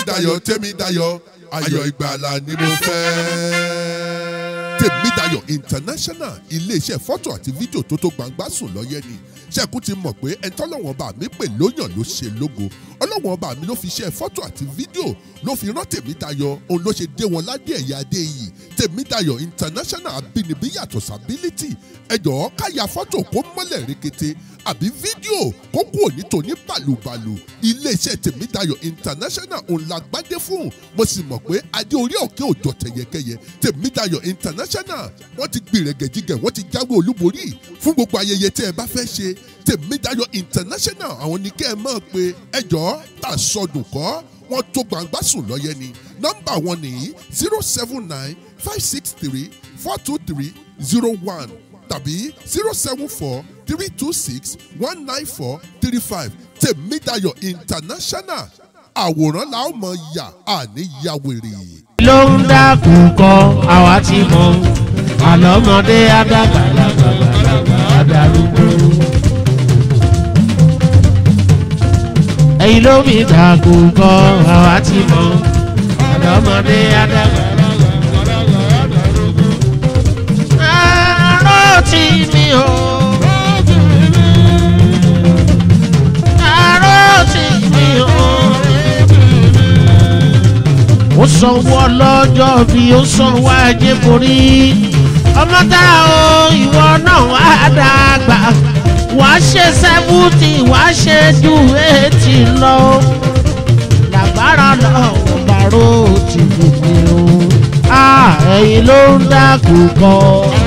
tèmídayọ̀ tèmídayọ̀ ayọ̀ ìgbàlà ni mo fẹ́. tèmídayọ̀ international iléeṣẹ́ fọ́tò àti fídíò tó tó gbangba sùn lọ́yẹ́ ni ṣẹ́kù ti mọ̀ pé ẹ̀ńtọ́lọ́wọ́n ọba mi pè lóyàn ló ṣe lógo ọlọ́wọ́n ọba mi ló fi ṣe fọ́tò àti fídíò ló fi rán tèmídayọ̀ òun ló ṣe dé wọn ládé ẹ̀yà adé yìí tèmídayọ̀ international abínibí yàtọ̀ sábílítì ẹ̀jọ̀ káyà fọ́tò kó mọ́lẹ̀ rekete àbí fídíò kó kú òní tòní bàlùbàlù iléeṣẹ́ tèmídayọ̀ international òun la gbádé fún mo sì mọ̀ pé adé orí òkè òjò tẹ̀yẹkẹyẹ tèmídayọ̀ international wọ́n ti gbìrẹ̀gẹ̀jigẹ̀ wọ́n ti jáwé olúborí fún gbogbo ayẹyẹ tẹ́ ẹ bá fẹ́ ṣe tèmídayọ̀ international àwọn ní kẹ́ ẹ mọ̀ pé ẹjọ́ tà sọdùn kọ́ wọ́n tó gbangba sùn lọ́yẹ ni nọ́mbà wọn nìyí zero seven nine five six three four two three zero one tàbí zero seven four three two six one nine four three five tèmídayọ̀ international àwòrán la ó mọ yà àní ya wèrè. ló ń dákú kọ àwa ti mọ àlọ́mọdé adágbàlagbà adarúgbó. ẹ̀yin ló mi dákú kọ àwa ti mọ àlọ́mọdé adágbàlagbà adarúgbó. àárọ̀ tí mi ò. àárọ̀ tí mi ò ó sanwó ọlọ́jọ́ bí ó sanwó ajé borí ọmọ tá o ìwọ náà wá dàgbà wàá ṣe sẹ́fúntì wàá ṣe ju eighty lọ làgbára lọ́wọ́ bàró ti gbèsè o ẹ̀yin ló ń dákú kọ́.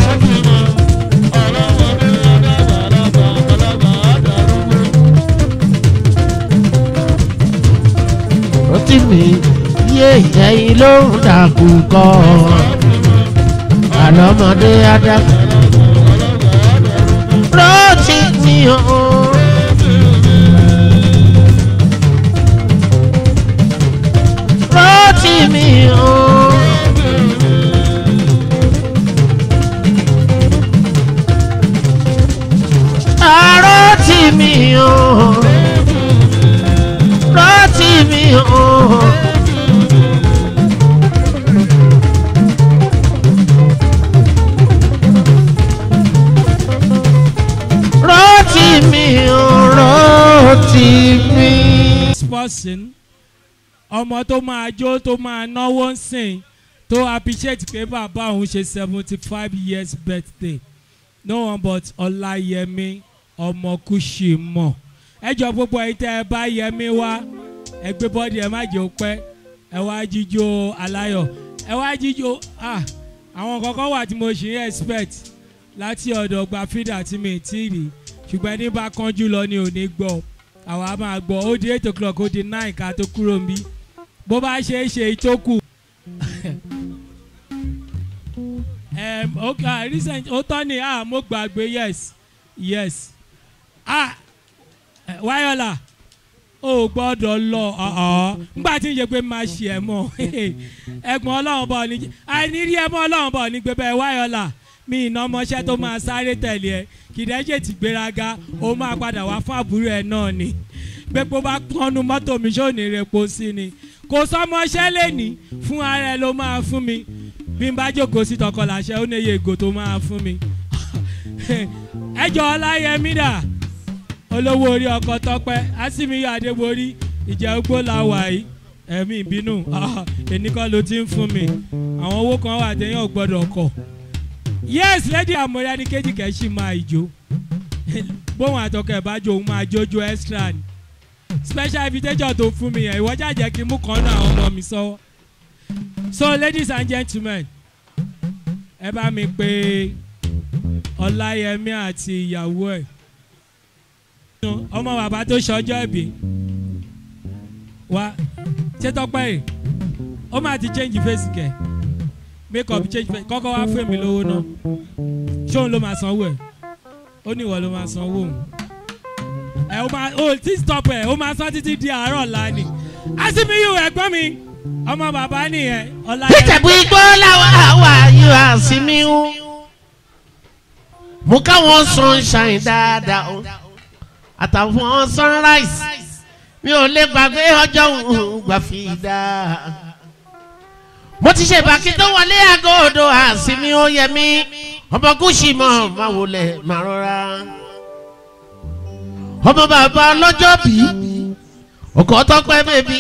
rántí mi yé ẹ̀yin ló ń dàkú kọ́ àlọ́mọdé adágún. rántí mi o. rántí mi o. rántí mi o. rántí mi o. rántí mi ò rántí mi. this person ọmọ tó máa jó tó máa náwó ń sìn tó appreciate pé bàbá òun ṣe seventy five years birthday no one but ọláyẹmí ọmọ kùsì mọ̀ ẹ jọ gbogbo ẹ̀yin tẹ́ ẹ bá yẹmí wá ẹ gbé bọ́dì ẹ má jẹ́ ó pẹ́ ẹ wá jíjó aláyọ̀ ẹ wá jíjó ah àwọn kankan wà tí mo ṣì ń expect láti ọ̀dọ̀ gba fídà tí mi ti rí ṣùgbọ́n ẹni bá kánjú lọ ni ò ní gbọ́ àwa máa gbọ́ ó di eight o'clock ó di nine ká tó kúrò ń bí bó bá ṣe é ṣe ìtókù. um, okay, ah, recent ó tọ́ ni ah mo gbàgbé yes yes ah eh, wáyọ̀là ó gbọ́dọ̀ lọ ọ̀ọ́ nígbà tí ń yẹ pé máa ṣe ẹ̀ mọ́ ẹ̀gbọ́n ọlọ́run bọ̀ ní àìnírí ẹ̀ mọ́ ọlọ́run bọ̀ ní gbé bẹ́ẹ̀ wáyọ̀là mi ìná ọmọọṣẹ́ tó máa sáré tẹ̀lé ẹ kìdẹ́jẹ̀ ti gbéraga ó máa padà wá fún àbúrò ẹ̀ náà ni gbogbo bá pọnú mọ́tò mi ṣó ní repo sí ni kò sọmọṣẹ́ lẹ́ni fún ara ẹ ló máa fún mi bí n bá jókòó sí tọkọ làṣẹ ó níye ègò tó máa fún mi ẹjọ́ ọláyẹmí dà olówó orí ọkọ̀ tọpẹ́ asimiyu adéborí ìjẹ́ ogbó la wà yìí ẹ̀mí ìbínú èní kan ló ti ń fún mi àwọn owó kan wà téèyàn ò gbọ́dọ̀ kọ̀ yes lady amọ̀rẹ́ ní kejì kẹ́sì máa ìjó bóun àtọkọ̀ ẹ̀ bá jó òun máa jójó extra ni special invitation tó fún mi yẹn ìwọ jàjẹ́ kí n mú kan náà àwọn ọmọ mi sọ́wọ́ so ladies and gentlemen ẹ bá mi pé ọláyẹmí àti ìyàwó ẹ̀ ọmọ bàbá tó ṣọjọ́ ìbí wa ṣé tọ́pẹ́ yìí ó máa ti change face kẹ̀ make up change face kọ́kọ́ wá fún mi lówó náà ṣóun ló máa sanwó ẹ̀ ó ní ìwọ ló máa sanwó òun ẹ ó máa ó tí stop ẹ ó máa san títí di àárọ̀ ọ̀la ni asimiyu ẹ̀gbọ́n mi ọmọ bàbá nìyẹn ọ̀la yẹn. ìjẹ̀bú igbó làwọn àwa yóò àsìmíhù mú káwọn sunshine dáadáa o àtàwọn sunrise mi ò lè gbàgbé ọjọ́ òun gbà fi dá. mo ti ṣe ìbàkí tó wọlé aago odò àsìmí ó yẹ mí ọmọ gúúsì mọ̀ máa wọlé máa rọra. ọmọ bàbá ọlọ́jọ́ bí ọkọ̀ tọ́pẹ́ bèbí.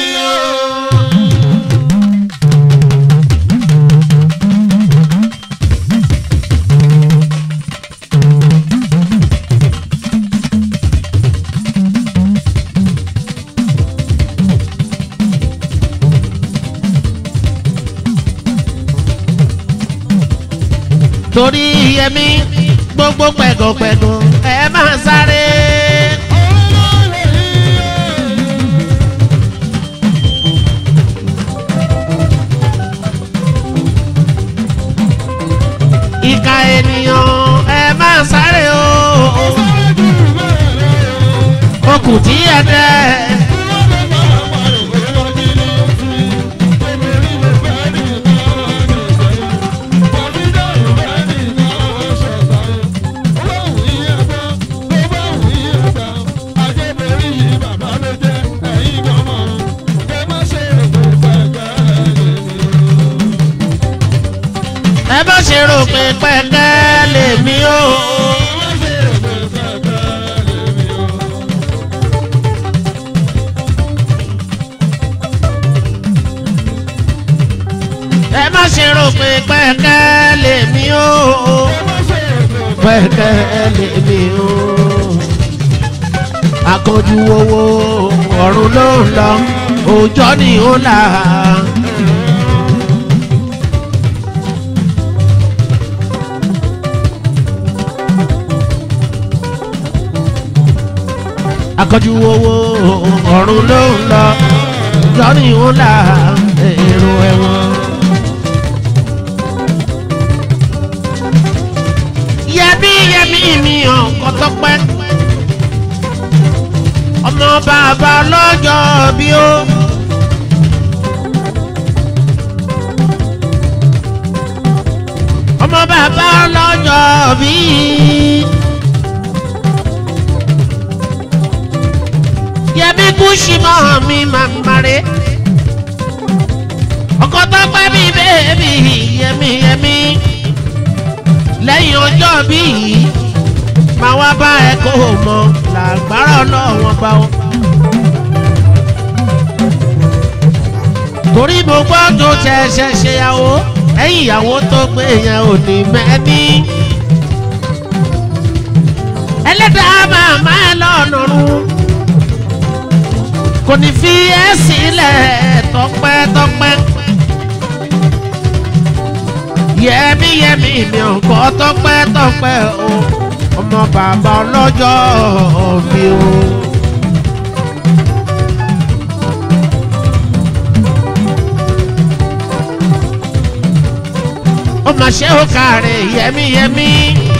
torí yẹmi gbogbo pẹ̀gọ̀pẹ̀gọ̀ ẹ máa sáré. ìka ènìyàn ẹ máa sáré o. okùn tí ẹ dẹ́. ẹ má ṣe rò pé pẹ́kẹ́ lèmi o. ẹ má ṣe rò pé pẹ́kẹ́ lèmi o. pẹ́kẹ́ lèmi o. akọjú owó ọ̀run ló ń lọ òòjọ́ ni ó là á. akọjú owó ọ̀run ló ń lọ lọ́ní ó là èrò ẹ̀wọ̀n. yẹmí yẹmí mi hàn kọ́tọ́pẹ́ ọmọ bàbá lọ́jọ́ bí ó. ọmọ bàbá lọ́jọ́ bí. yẹmi kùsì mọ́ mi màmáré ọkọ tó pẹ́ mi bẹ́ẹ̀bì yẹmi yẹmi lẹ́yìn ọjọ́ bí yìí máa wá bá ẹ kó o mọ làgbára ọlọ́wọ́n bá ọ. torí mo gbọ́ tó ṣẹ̀ṣẹ̀ ṣèyàwó ẹ̀yìn ìyàwó tó gbé yẹn ò ní mẹ́ni. ẹlẹ́dàá màmá ẹ lọ́nà rún kò ní fi ẹ́ sílẹ̀ tọpẹ́tọpẹ́. yẹmi yẹmi mi ò kọ́ tọpẹ́tọpẹ́ o ọmọ bàbá ọlọ́jọ́ mi o. ó mà ṣe ó kàrẹ̀ yẹmi yẹmi.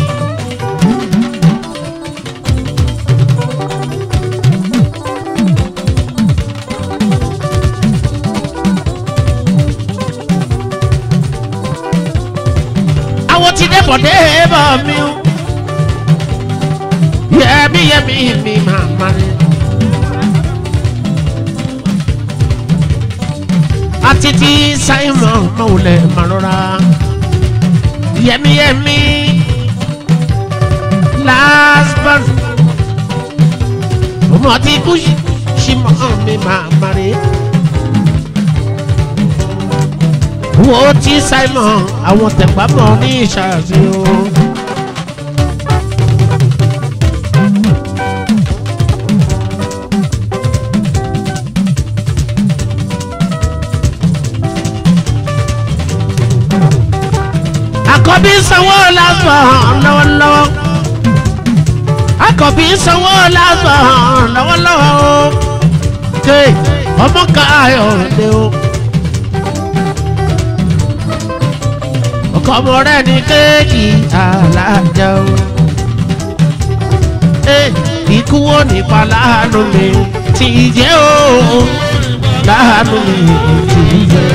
àwọn ti dé bọ̀dé bọ̀ mí o. Yẹmi yẹmi mi máa ma ní. Àti ti Simon Mọ̀wulẹ̀ Màlúra. Yẹmi yẹmi last born. Ọmọ ti kú sí mọ́ mi máa ma rí. wo ti simon àwọn tẹ̀pámọ́ ní ìṣàṣì o. àkọ́bí sanwó lásán lọ́wọ́lọ́wọ́ àkọ́bí sanwó lásán lọ́wọ́lọ́wọ́ o. ọmọ káyọ̀ lé o. kọ́mọ rẹ̀ ní kéèkì alájà o. ikú wo nípa láàánú mi ti jẹ́ o láàánú mi ti jẹ́.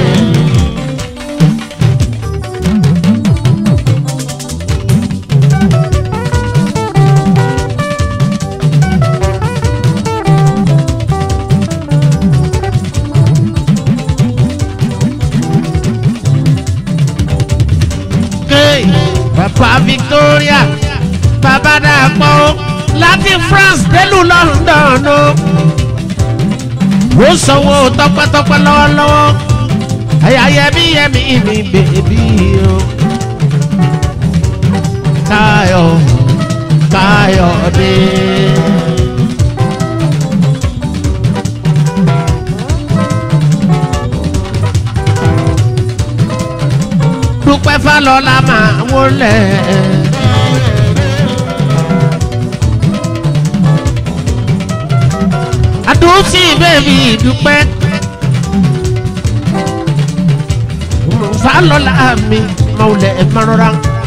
victoria bàbá dàpọ̀ láti france délùú london o ó sanwó tọpẹtọpẹ lọ́wọ́lọ́wọ́ ẹ̀yà yẹmí yẹmí mi bèbí o káyọ̀ káyọ̀dé. dúpẹ́ fálọ́lá máa wọlé. àdúrótì bẹ́ẹ̀bì dúpẹ́. fálọ́lá mi máa wọlé mọ́rọ́rá.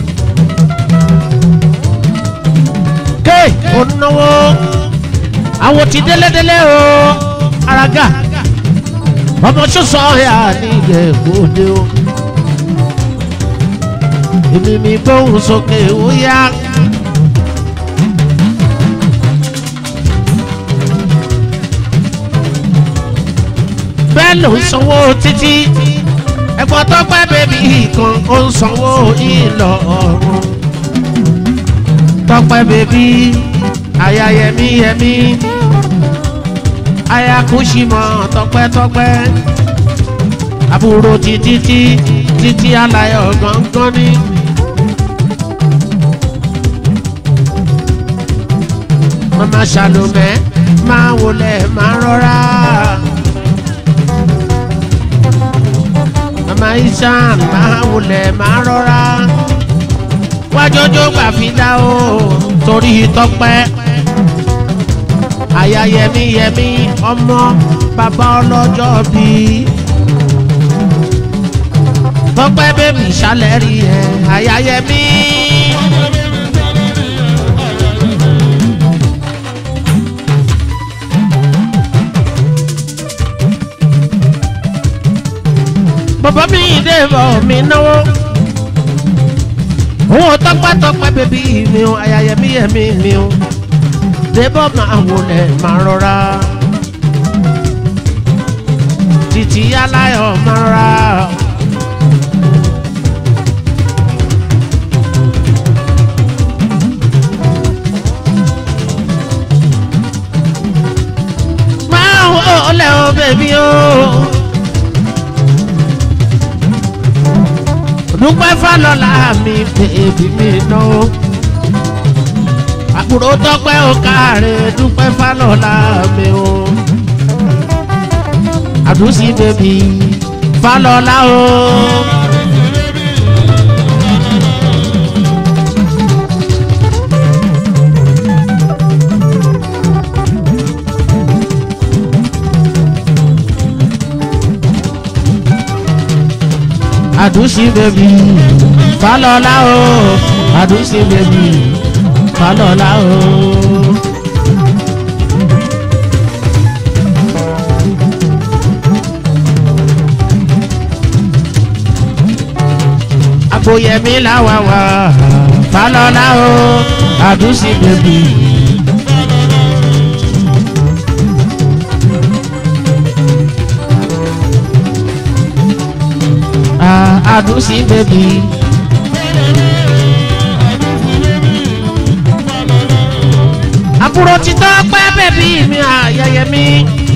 ké o náwó àwọn ti délédélé o araga ọmọ sọsọ ya ní ìjẹ̀bú-Òde o èmi mi gbóhùn sókè ó yá. bẹ́ẹ̀ ló ń sanwó títí ẹ̀gbọ́n tó pẹ́ bèbí kan ó ń sanwó ìlọ ọ̀run tọpẹ́ bèbí aya yẹmí yẹmí aya kùsìmọ̀ tọpẹ́tọpẹ́ àbúrò títí tí títí alayọ̀ gángan ní. mama salome máa wọlé máa rọra. mama isan máa wọlé máa rọra. wájọjọ gbà fi dá o torí tọpẹ́. àyà yẹmí yẹmí ọmọ bàbá ọlọ́jọ́ bíi tọpẹ bẹbí sálẹ rí ẹ àyàyẹmí. bàbá mi dé bọ̀ mi náwó owó tọpẹ tọpẹ bẹbí mi o àyàyẹmí yẹmí mi o débọ̀ máa wọlé máa rọra títí aláyọ̀ máa rọra. ọlẹ́ o bèbí o. dúpẹ́ fálọ́lá mi bèbí mi ná o. àbúrò tọ́pẹ́ o káre dúpẹ́ fálọ́lá mi o. àdúsí bèbí fálọ́lá o. àdúsí bèbí falọ́lá o àdúsí bèbí falọ́lá o. àgbòyẹmí làwà wà falọ́lá o àdúsí bèbí. àdúsí bèbí. àbúrò títọ́ pẹ́ bèbí mi àyẹyẹ mi.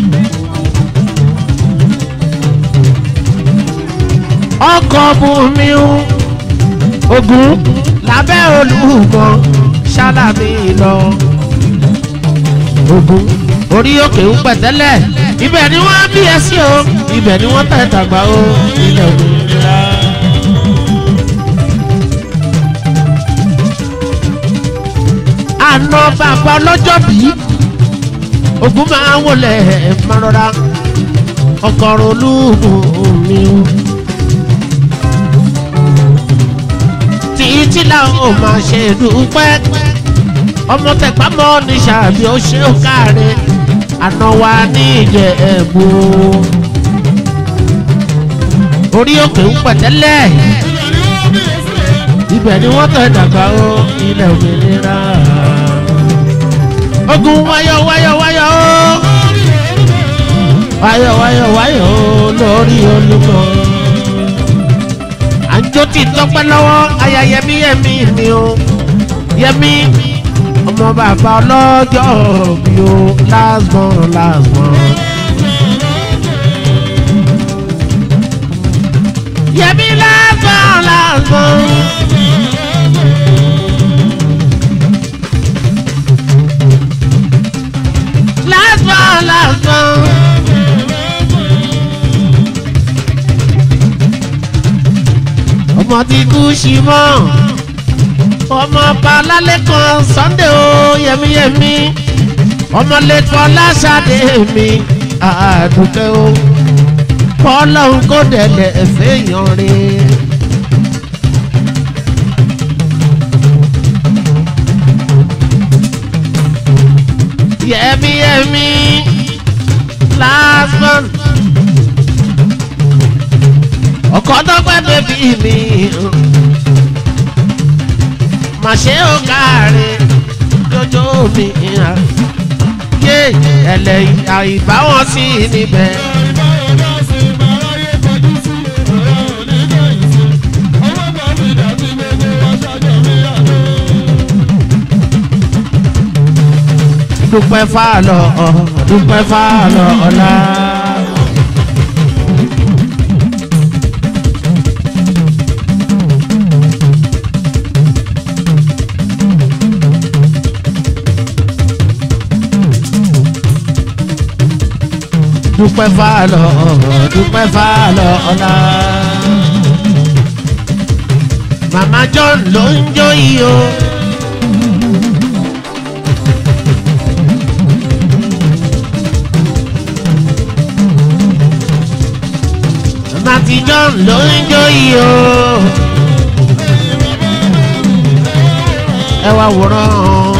ọkọ̀ bùnmi ogun lábẹ́ olùmọ̀ ṣáláàmì lọ. ogun orí òkè ń pẹ̀tẹ́lẹ̀ ibẹ̀ ni wọ́n bí ẹ sí o ibẹ̀ ni wọ́n tẹ̀ tàgbà o ilẹ̀ òmìnira. àna bàbá ọlọ́jọ́ bí ogun máa ń wọlé mọ́rọ́ra ọkọ̀rọ̀ olúùgùn mi. títí làwọn máa ṣe dúpẹ́ ọmọ tẹ̀gbámọ́ ní sàbí ó ṣe ó káre àná wa ní ìjẹ̀bú orí òkè ń pẹ̀tẹ́lẹ̀ ibẹ̀ ni wọ́n tẹ̀ dàgbà ó ilẹ̀ òmìnira ogun wáyọ̀ wáyọ̀ wáyọ̀ ó wáyọ̀ wáyọ̀ wáyọ̀ ó lórí olúmọ jó ti tọpẹ́ lọ́wọ́ aya yẹmi yẹmi mi o yẹmi ọmọ bàbá ọlọ́jọ́ bí o last born last born. yẹmi last born last born. last born last born. ọmọ tí kú sí mọ́ ọmọ ọba lálẹ́ kan sunday o yẹmiyẹmi ọmọ lẹ́tọ́ lásàdé mi àdùkẹ́ o kọ́lọ́hún kó dẹ̀lẹ̀ fẹ́yàn rí. yẹmiyẹmi last one ọkọ tọpẹ bẹbí mi mà ṣe ó káre jọjọ mi yé ẹlẹ́yìn àìbáwọn sí níbẹ̀. dúpẹ́ fàlọ́ dúpẹ́ fàlọ́ ọ̀la. dúpẹ́ fàlọ́ dúpẹ́ fàlọ́ ọ̀la. màmá john ló ń jó yìí o. màmá ti john ló ń jó yìí o. ẹ wá wòran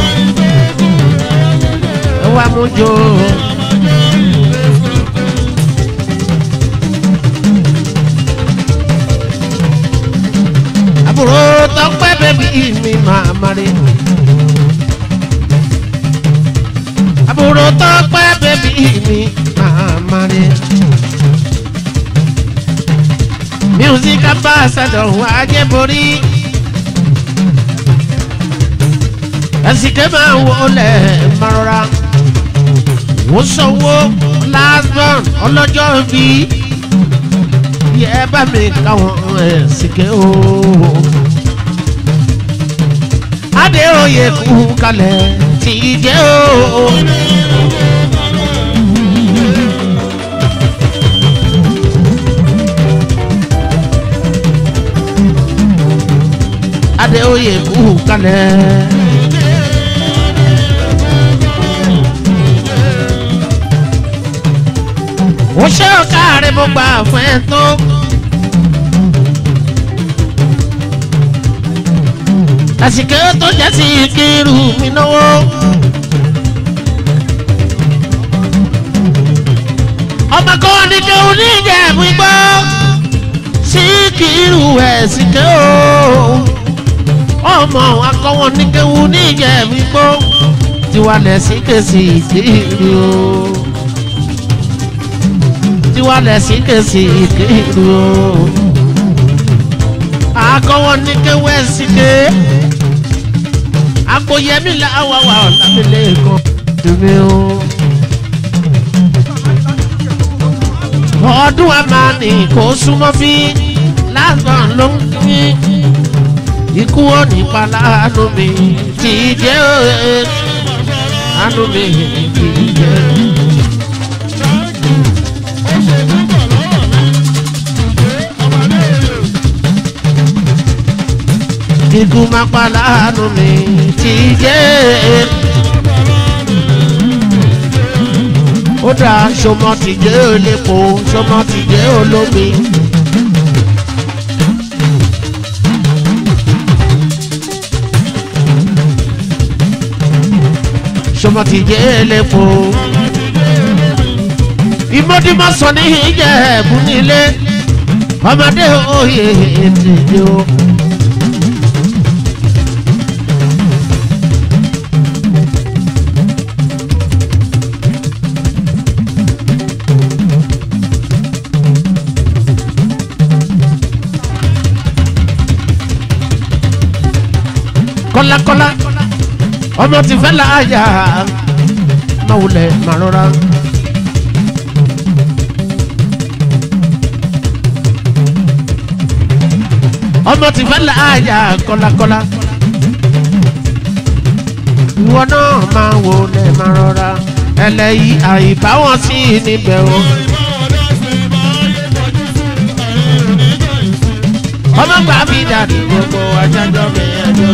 ẹ wá mú jó. àbúrò tọpẹ bẹbí mi máa mari. àbúrò tọpẹ bẹbí mi máa mari. music ambassador wà jẹ́borí. ẹ̀sìnkẹ́ máa wọlé mọ́ra. wọ́n sanwó last born ọlọ́jọ́ bíi yẹ bá mi káwọn ẹ̀sìnkẹ́ o. Adéoyè kú kalẹ̀ tí jẹ́ o. Adéoyè kú kalẹ̀. ó ṣe ọ̀ka rẹ̀ mo gbà fún ẹ tó. àsìkò tó jẹ́ sí kírù mi náwó. ọmọ kan ní kí o ní ìjẹ̀bú gbọ́ sí kírù ẹ̀ sí ké o. ọmọ akọ́wọ́ ní kí o ní ìjẹ̀bú gbọ́ tiwalẹ̀ sí kèsì kírù o tiwa lẹ̀sí kèsì ìkéru o. Akọ́wọ́ ní kéwẹ́ síké. Àpòyẹmí làwà wà lábẹ́lẹ̀ kan. Tèmi o. Ọdún àmàní kò súnmọ́ bí lásán ló ń kí. Ikú ò ní pa láàánú mi kì í jẹ́ òye. Àánú mi kì í jẹ́ òye. Ikú máa pa láàánú mi ti jẹ́. Ó dá sọmọ ti jẹ́ olépo, sọmọ ti jẹ́ olómi. Sọmọ ti jẹ́ olépo. Ìmọ̀dìmọ̀ sọ ní ìjẹ́ ẹ̀bùn nílé. Ọmọdé òye ètè o. kọ́lákọ́lá ọmọ ti fẹ́ láàyà máa wulẹ̀ máa rọra. ọmọ ti fẹ́ láàyà kọ́lákọ́lá ìwọ náà máa wulẹ̀ máa rọra ẹlẹ́yìí àìbáwọn sí níbẹ̀ o. ọmọ gbà mí dàdí gbogbo ajájọ́ mi ẹjọ́.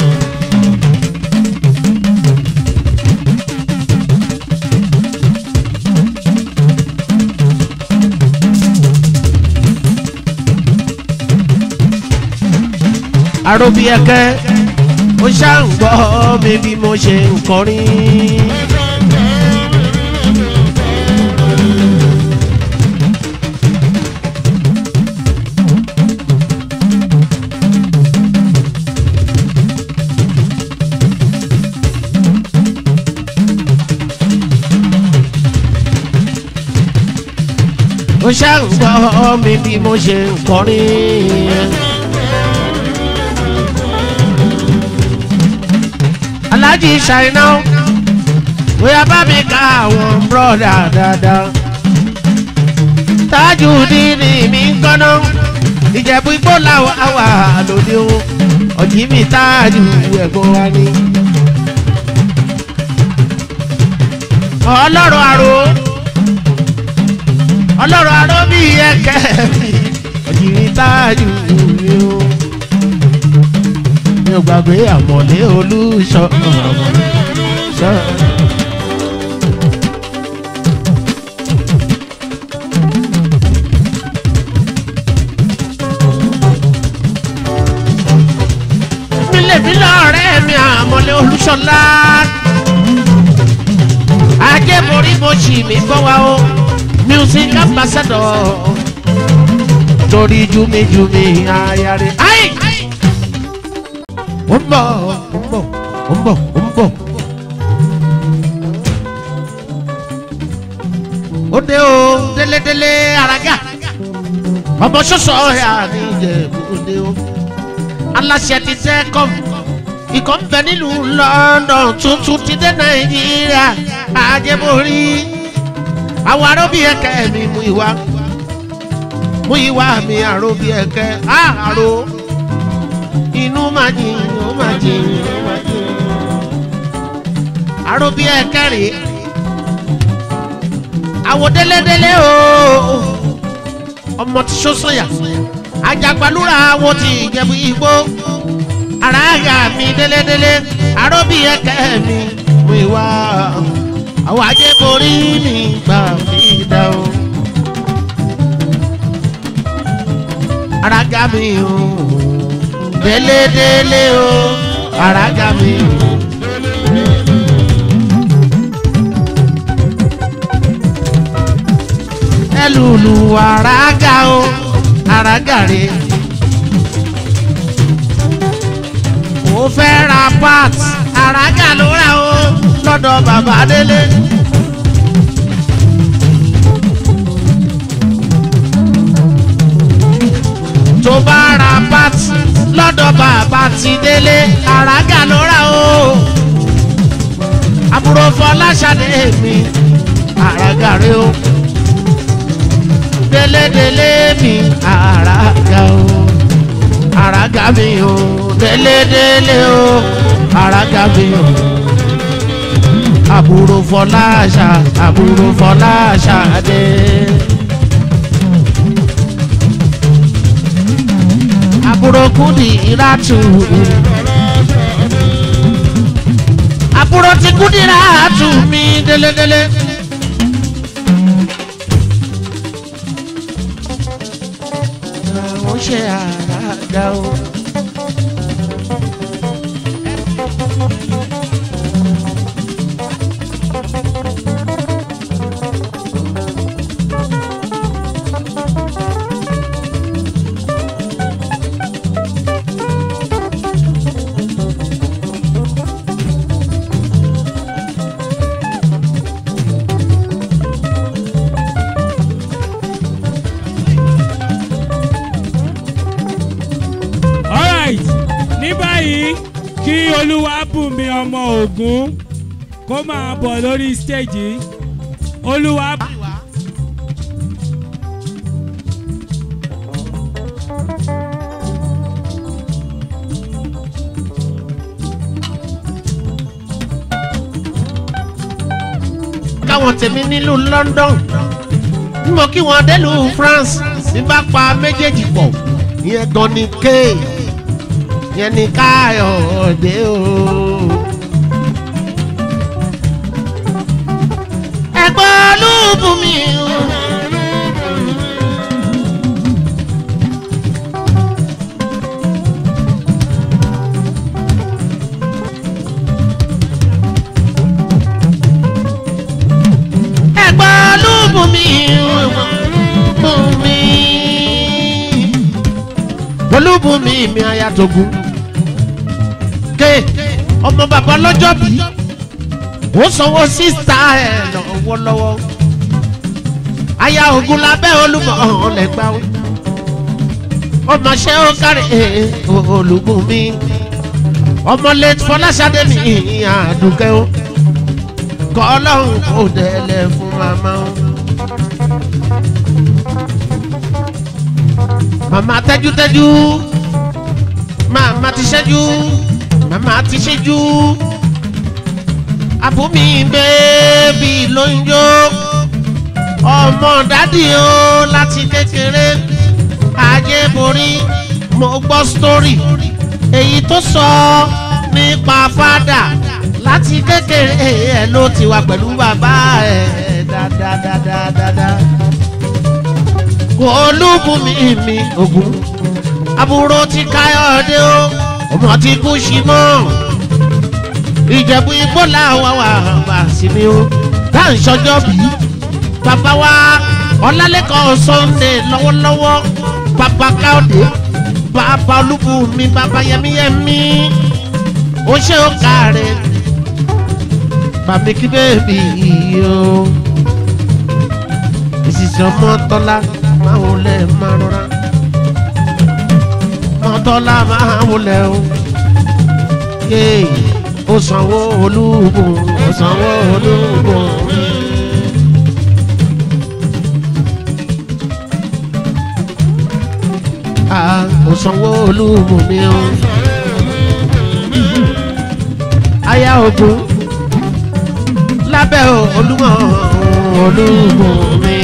àròbí ẹ̀kẹ́ ó ṣáà ń gbọ́ mi bí mo ṣe ń kọrin. ó ṣáà ń gbọ́ mi bí mo ṣe ń kọrin. aláàjì ṣàìná bóyá bá mi ká àwọn bọ́dà dáadáa. tájù dídì mi ń kọ́nà ìjẹ̀bú igbó làwọn àwà lòdì o ọ̀jì mi tájù ẹ̀gbọ́n wa ni. ọlọ́run àrò ọlọ́run àrò bí ẹ̀kẹ́ mi ọ̀jì mi tájù mi o mi ò gbàgbé àmọ̀lé olùṣọ́ ṣọ́. mílẹ̀mílẹ̀ ọ̀rẹ́ mi àmọ̀lé olùṣọ́lá ajẹ́borí mo ṣì mí gbọ́ wa o music ambassador torí jumijumi ayare. Ai! ó ń bọ̀ ó ń bọ̀ ó ń bọ̀ ó ń bọ̀. ó dé o délédélé araga ọmọ sọ́sọ́ ẹ̀ àníjẹ̀bú ó dé o aláṣẹ ti tẹ́ kọ́ ikọ̀ ń bẹ nílùú london tuntun ti dé nàìjíríà àjẹmórí àwọn aróbí ẹ̀kẹ́ mi mú ìwà mú ìwà mi àróbí ẹ̀kẹ́ àárò inú máa jìn ó máa jìn ó máa jìn. àròbí ẹ̀kẹ́rì àwọ̀ délédélé o ọmọ tí sọ́sọ́yà ajagbalúra àwọ̀ tí ìjẹ̀bú igbó aráàyà mi délédélé àròbí ẹ̀kẹ́ mi mú ìwà àwọn ajẹ́borí mi gbà mí dá o. araga mi o délédélé o araga mi o. ẹlùlù araga o araga re. ó fẹ́ ra part araga ló rà o lọ́dọ̀ bàbá délé. tó bá ra part lọ́dọ̀ bàbá ti délé àràgà ló rà o. àbúrò fọláṣadé mi àràgà rẹ o. délédélé mi àràgà o. àràgà mi o délédélé o àràgà mi o. àbúrò fọláṣà àbúrò fọláṣadé. àbúrò kùdì ìràtù. àbúrò ti kùdì ìràtù mi délédélé. àwọn ṣe àràgà o. kí olúwa bùnmi ọmọ ògún kó máa bọ̀ lórí stage yìí olúwa. káwọn tèmi nílùú london mo kí wọn délùú france bí bá pa méjèèjì pọ̀ ìyẹn gan ni k ìyẹn ni káyọ̀dé o. ẹ̀gbọ́n olúbùnmi o. ẹ̀gbọ́n olúbùnmi bùnmi olúbùnmi mi ayatogun ké ọmọ bàbá lọ́jọ́ bí ó sanwó sísá ẹ̀ lọ́wọ́lọ́wọ́ aya ogun lábẹ́ olúmọ ọ̀lẹ́gbà ọmọ ṣẹ́ ó kárí olúbùnmi ọmọ late fọláṣadé mi àdùkẹ́ ó kọ́ ọlọ́run kò délẹ̀ fún màmá o. màmá tẹ́jútẹ́jú màmá ti ṣẹ́jú màmá ti ṣẹ́jú àbúmi bẹ́ẹ̀bì ló ń jó ọmọ dádì o láti kékeré ajé borí mo gbọ́ sítórì èyí tó sọ nípa fádà láti kékeré ẹ ló ti wà pẹ̀lú bàbá ẹ dáadáadáadáa. kò olúbùnmi mi ògún àbúrò ti káyọ̀dé o ọmọ ti kú sí mọ́ ìjẹ̀bú igbó làwọn wà bá sí mi o tá à ń ṣọjọ́ bí bàbá wa ọlálẹ́kọ̀ọ́ sunday lọ́wọ́lọ́wọ́ bàbá káyọ̀dé bàbá olúbùnmi bàbá yẹmíyẹmí ó ṣe ó kàrẹ́ bàmí kí bẹ́ẹ̀bì yìí o ìsìsì ọmọ tọ́lá máa wọlé máa rọra ọmọ tọ́lá máa wọlé o yéè ó sanwó olúbùn ó sanwó olúbùn. Ah, ó sanwó olúbùn mi o. aya ogun lábẹ́ olúmọ olúmọ mi.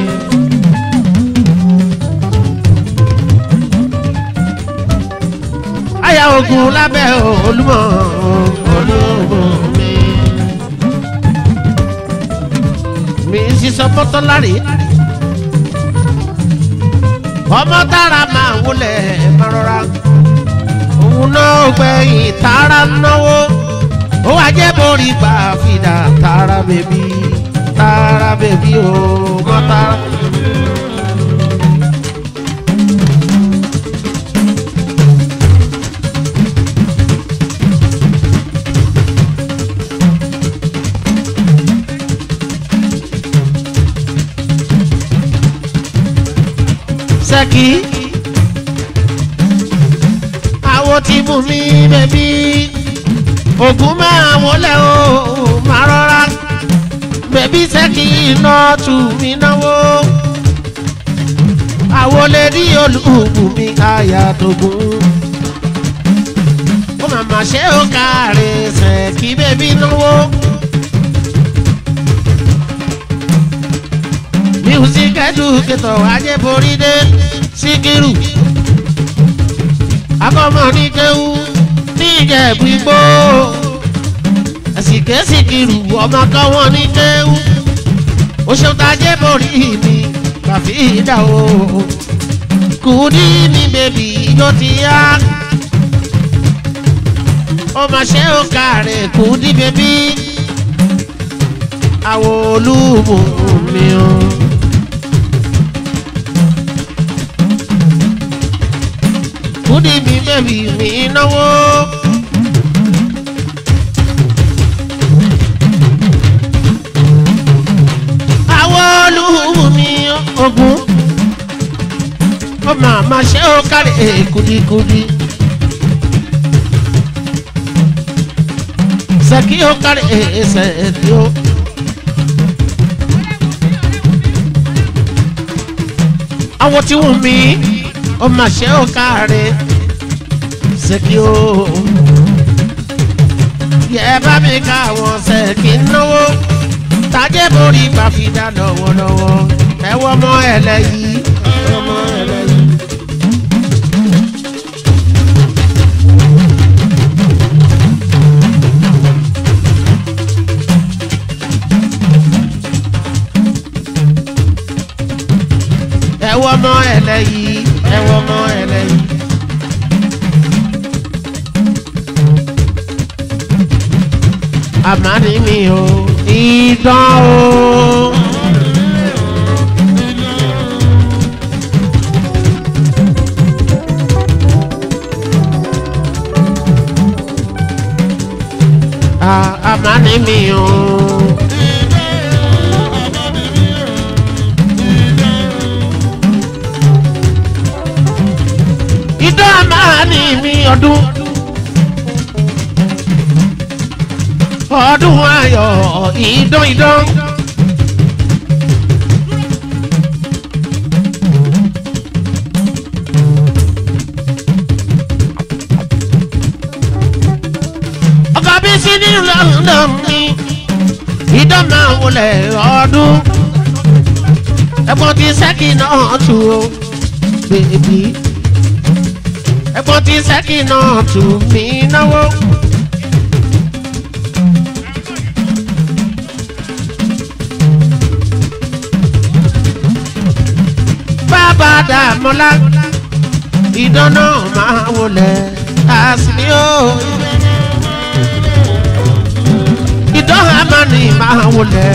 aya ogun lábẹ́ olúmọ olúmọ mi. mi sísọ mọ́tọ́lárí ọmọ tára máa wọlé máa rọra òun náà gbẹ̀yìn tára náwó ó wá jẹ́ borí gbà fìdá tààrà bèbí tààrà bèbí o mọ́ tààrà. sẹ́kì àwọn tí mú mi bèbí ògùn máa wọlé o máa rọra bẹ̀bí sẹ́kì iná tù mí náwó àwọlé rí olùkùn mi àyà tógún ó màmá ṣe ó káre sẹ́kì bẹ̀bí náwó. music educator ajẹ́borí dé síkírù akọ́mọ ní kéwú ní ìjẹ̀bú igbó àsìkèsìkìrù ọmọ kan wọn ní kéwú oṣù tajẹ́ borí mi kàfí ìdá o kùdí mi bèbí ijó ti yá ọmọ ṣe ó kàrẹ̀ kùdí bèbí àwọn olúmọ mi o. kùdí mi bèbí mi náwó. olúmi ogun ó máa ma ṣe ó kárí kudikudi. sẹ́kí ó kárí sẹ́kí ó. àwọn tí wù mí ó mà ṣe ó kárí sẹ́kí ó. yẹ bá mi ká àwọn sẹ́kí náwó tajẹ́ borí gbàfidà lọ́wọ́lọ́wọ́ ẹ̀wọ́ mọ́ ẹlẹ́yìí ọmọ ẹlẹ́yìí. ẹwọ ọmọ ẹlẹyìí ẹwọ ọmọ ẹlẹyìí. àmàlí mi ò ìdán o. Ah, àmàlí mi ò. ìdán àmàlí mi ọdún. ọdún ayọ̀ ìdán ìdán. ọkọ̀ bí sí ní london ni ìdán máa wọlé ọdún. ẹ̀gbọ́n ti sẹ́kì náà tù ó bèbí. ẹ̀gbọ́n ti sẹ́kì náà tù mí náwó. bàbá dàmọ́lá ìdáná máa wọlé àsìní o. ìdáná máa ní máa wọlé.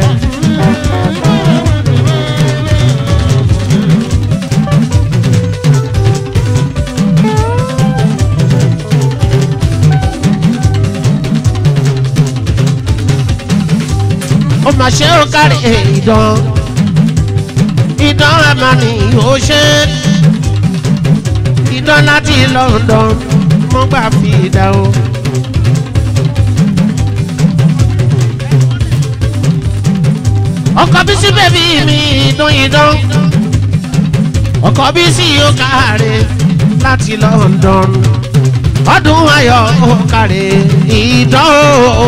ó mà ṣe ó kárí ìdán ìdán àmàlì ó ṣe ìdán láti london mo gbà fi ìdá o. ọkọ bí sí bèbí mi ìdán ìdán ọkọ bí sí ó káre láti london ọdún ayọ̀ ó káre ìdán o.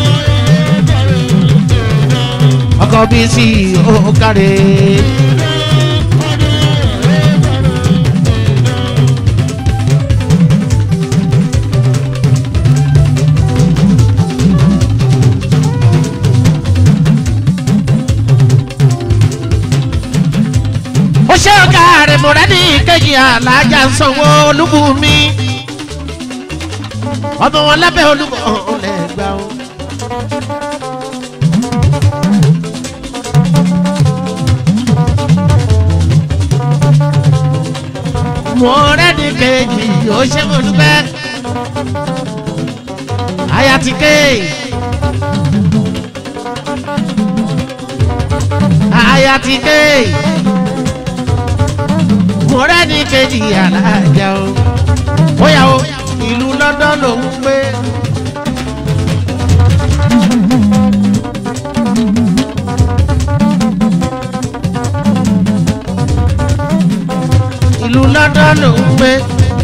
ọkọ bí sí ó káre. ó ṣe ọ̀gá rẹ̀ mọ̀rẹ́dì kejì alájà sanwó olúbùnmi ọmọ wọn lábẹ́ olúbọ̀ ọ̀lẹ́gbà o. mọ̀rẹ́dì kejì ó ṣe mo dúpẹ́ ayatike ayatike mọ̀rẹ́ ní kejì alájà o. bóyá o ìlú london ló ń gbé. ìlú london ló ń gbé.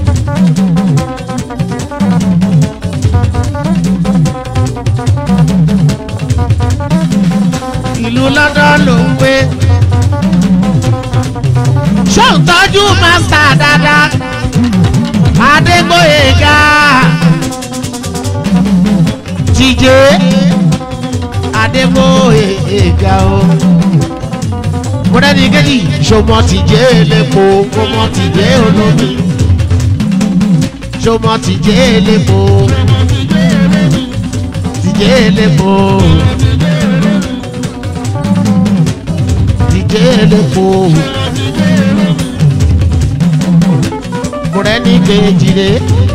ìlú london ló ń gbé ṣó ń tọ́jú mástà dáadáa adégbòyega jíjẹ adégbòyega o mọ̀rẹ́ni kejì ṣọmọ tìjẹ́ elépo ṣọmọ tìjẹ́ olómi ṣọmọ tìjẹ́ elépo tìjẹ́ elépo tìjẹ́ elépo. ọkùnrin ní kejì rè.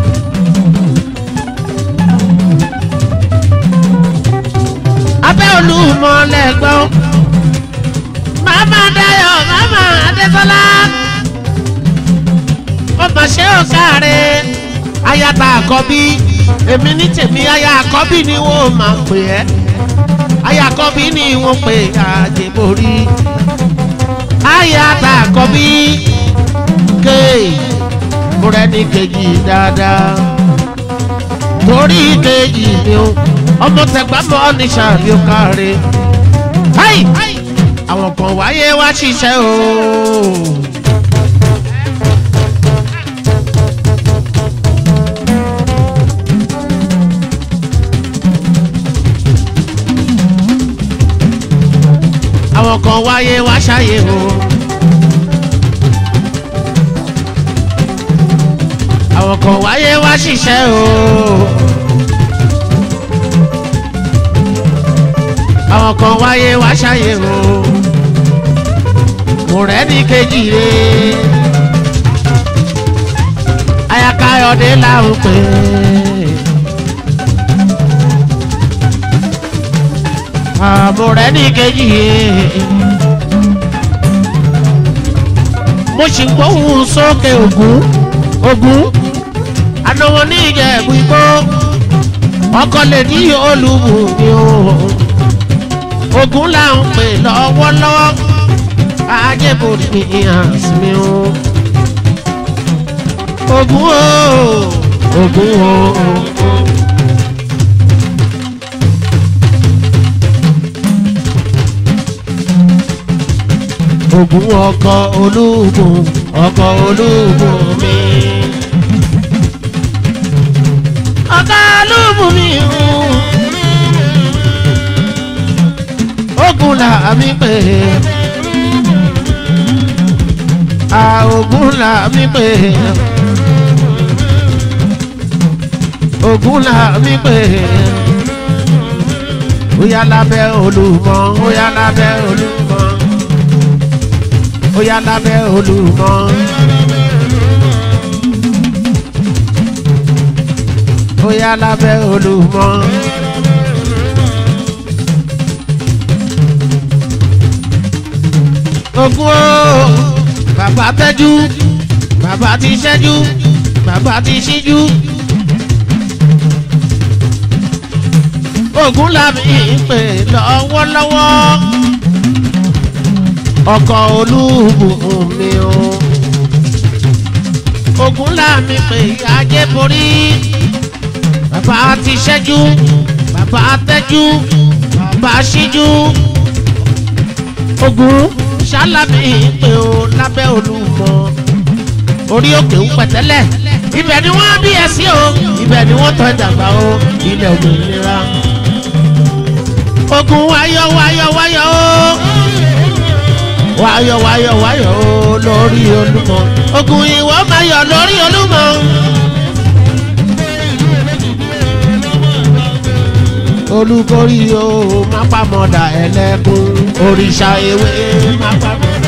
abẹ́ olúmọ lẹ́gbọ́n màmá dayọ̀ màmá adétọ́lá ọmọ ṣé ò sáré ayata àkọ́bí èmi ní tèmi aya àkọ́bí ni wọ́n máa pè ẹ́ aya àkọ́bí ni wọ́n pè àjẹborí aya ta àkọ́bí ké mo rẹ ní kejì dáadáa torí kejì mi o ọmọ tẹgbà mọ ní sàbí ó káre háì àwọn kan wáyé wá ṣiṣẹ́ o. àwọn kan wáyé wá ṣàyè o. àwọn kan wáyé wá ṣiṣẹ́ o. àwọn kan wáyé wá ṣàyè o. mo rẹ́ ní kejì re. ayakayọ̀dé là ń pè é. àmọ́ rẹ̀ ní kejì mo sì ń gbóhùn sókè ògún ògún anáwó ní ìjẹ̀bú igbó ọkọ lè ní olùbùnmi o ògún là ń pè lọ́wọ́lọ́wọ́ ajẹ́bòrì mi hàn mi o ògún o ògún o. ògùn ọkọ olúbùn ọkọ olúbùn mi. ọkọ olúbùn mi ogun là mí pè é ogun là mí pè é ogun là mí pè é ó yá lábẹ́ olùmọ̀ ó yá lábẹ́ olùmọ̀ ó yá lábẹ́ olùmọ̀. ó yá lábẹ́ olùmọ̀. ogun o bàbá tẹ́jú bàbá ti ṣẹ́jú bàbá ti ṣíjú. ogun làmì ń pè lọ́wọ́lọ́wọ́ ọkọ̀ olúbùn mi o. ogun láàmì pé ajé borí bàbá ti ṣẹ́jú bàbá tẹ́jú bàbá ṣíjú. ogun ṣáláàmì pé o lábẹ́ olúmọ orí òkè ń pẹ̀tẹ́lẹ̀ ibẹ̀ ni wọ́n bí ẹ sí o ibẹ̀ ni wọ́n tọ́ ìdàgbà o ilẹ̀ òmìnira. ogun wáyọ̀ wáyọ̀ wáyọ̀ o wáyọ̀ wáyọ̀ wáyọ̀ o lórí olúmọ ogun ìwọ máa yọ̀ lórí olúmọ. olúborí o má pamọ́dà ẹlẹ́kùn òrìṣà ewé má pamọ́dà.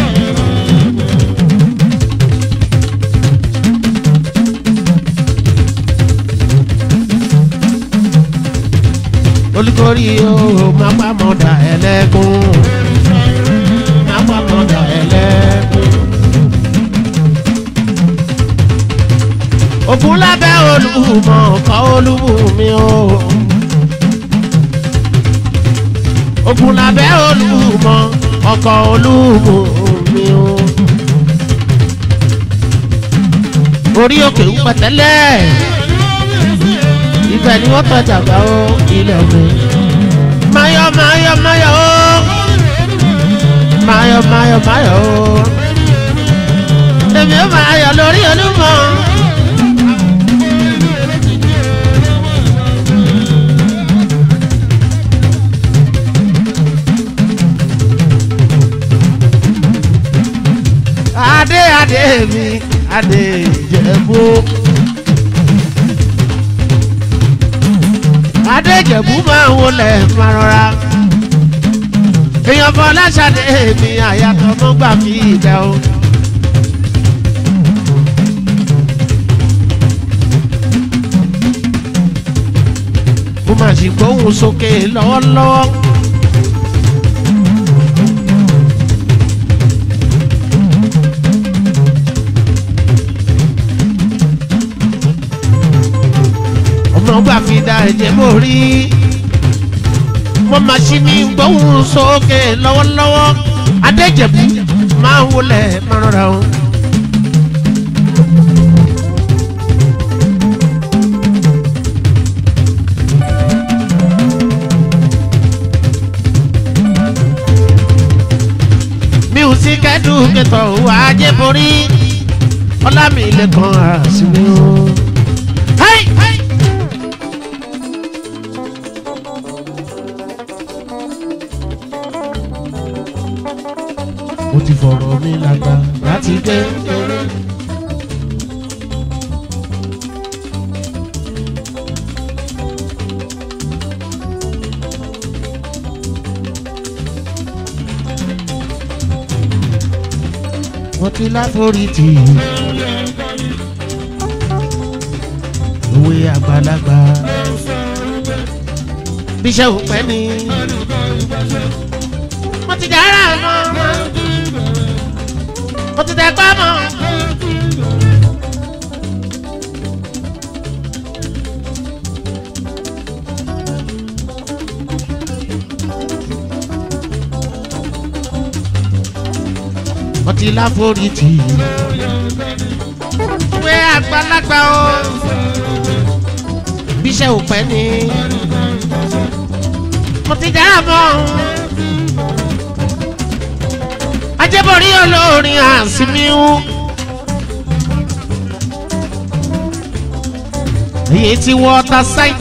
olúborí o má pamọ́dà ẹlẹ́kùn àpapọ̀dà ẹlẹ́kùn. ògùn lábẹ́ olùmọ̀ ọkọ̀ olùmí o. ògùn lábẹ́ olùmọ̀ ọkọ̀ olùmí o. orí òkè ń pẹ̀tẹ́lẹ̀ ibẹ̀ ni wọ́n tọ́jà gbà ó ilẹ̀ mi. mayọ̀ mayọ̀ mayọ̀ o máyọ̀ máyọ̀ máyọ̀ o. èmi ó máa yọ̀ lórí olúmọ. adé adé mi adé ìjẹ̀bú. adé ìjẹ̀bú máa ń wọlé máa rọra èèyàn bọ́ láṣàdé mi àyàtọ̀ mọ́ gbà mí ìbẹ̀ o. mo máa sì gbóhùn sókè lọ́wọ́lọ́wọ́. ọmọ gbà ẹ̀jẹ̀ mo rí mo máa ṣí mi gbóhùn sókè lọ́wọ́lọ́wọ́ adéjẹ̀bú máa ń wọlé máa rọra o. music educator wà á jẹ́ borí ọlámilẹ́kan àṣìwé o. Hey! Hey! mo ti fọ̀rọ̀ mi lágbá láti gbé. wọ́n ti láforí tì í. òwe àgbàlagbà. bíṣẹ́ ò pẹ́ ni. mo ti dára mọ́ mọ́. mo ti tẹ́ pa mọ́. mo ti láforí tì í. òwe àgbàlagbà o. bíṣẹ́ ò pẹ́ ni. mo ti dára mọ́. ajẹ́bọ̀rí olórin àsìmíhù. èyí tí water site.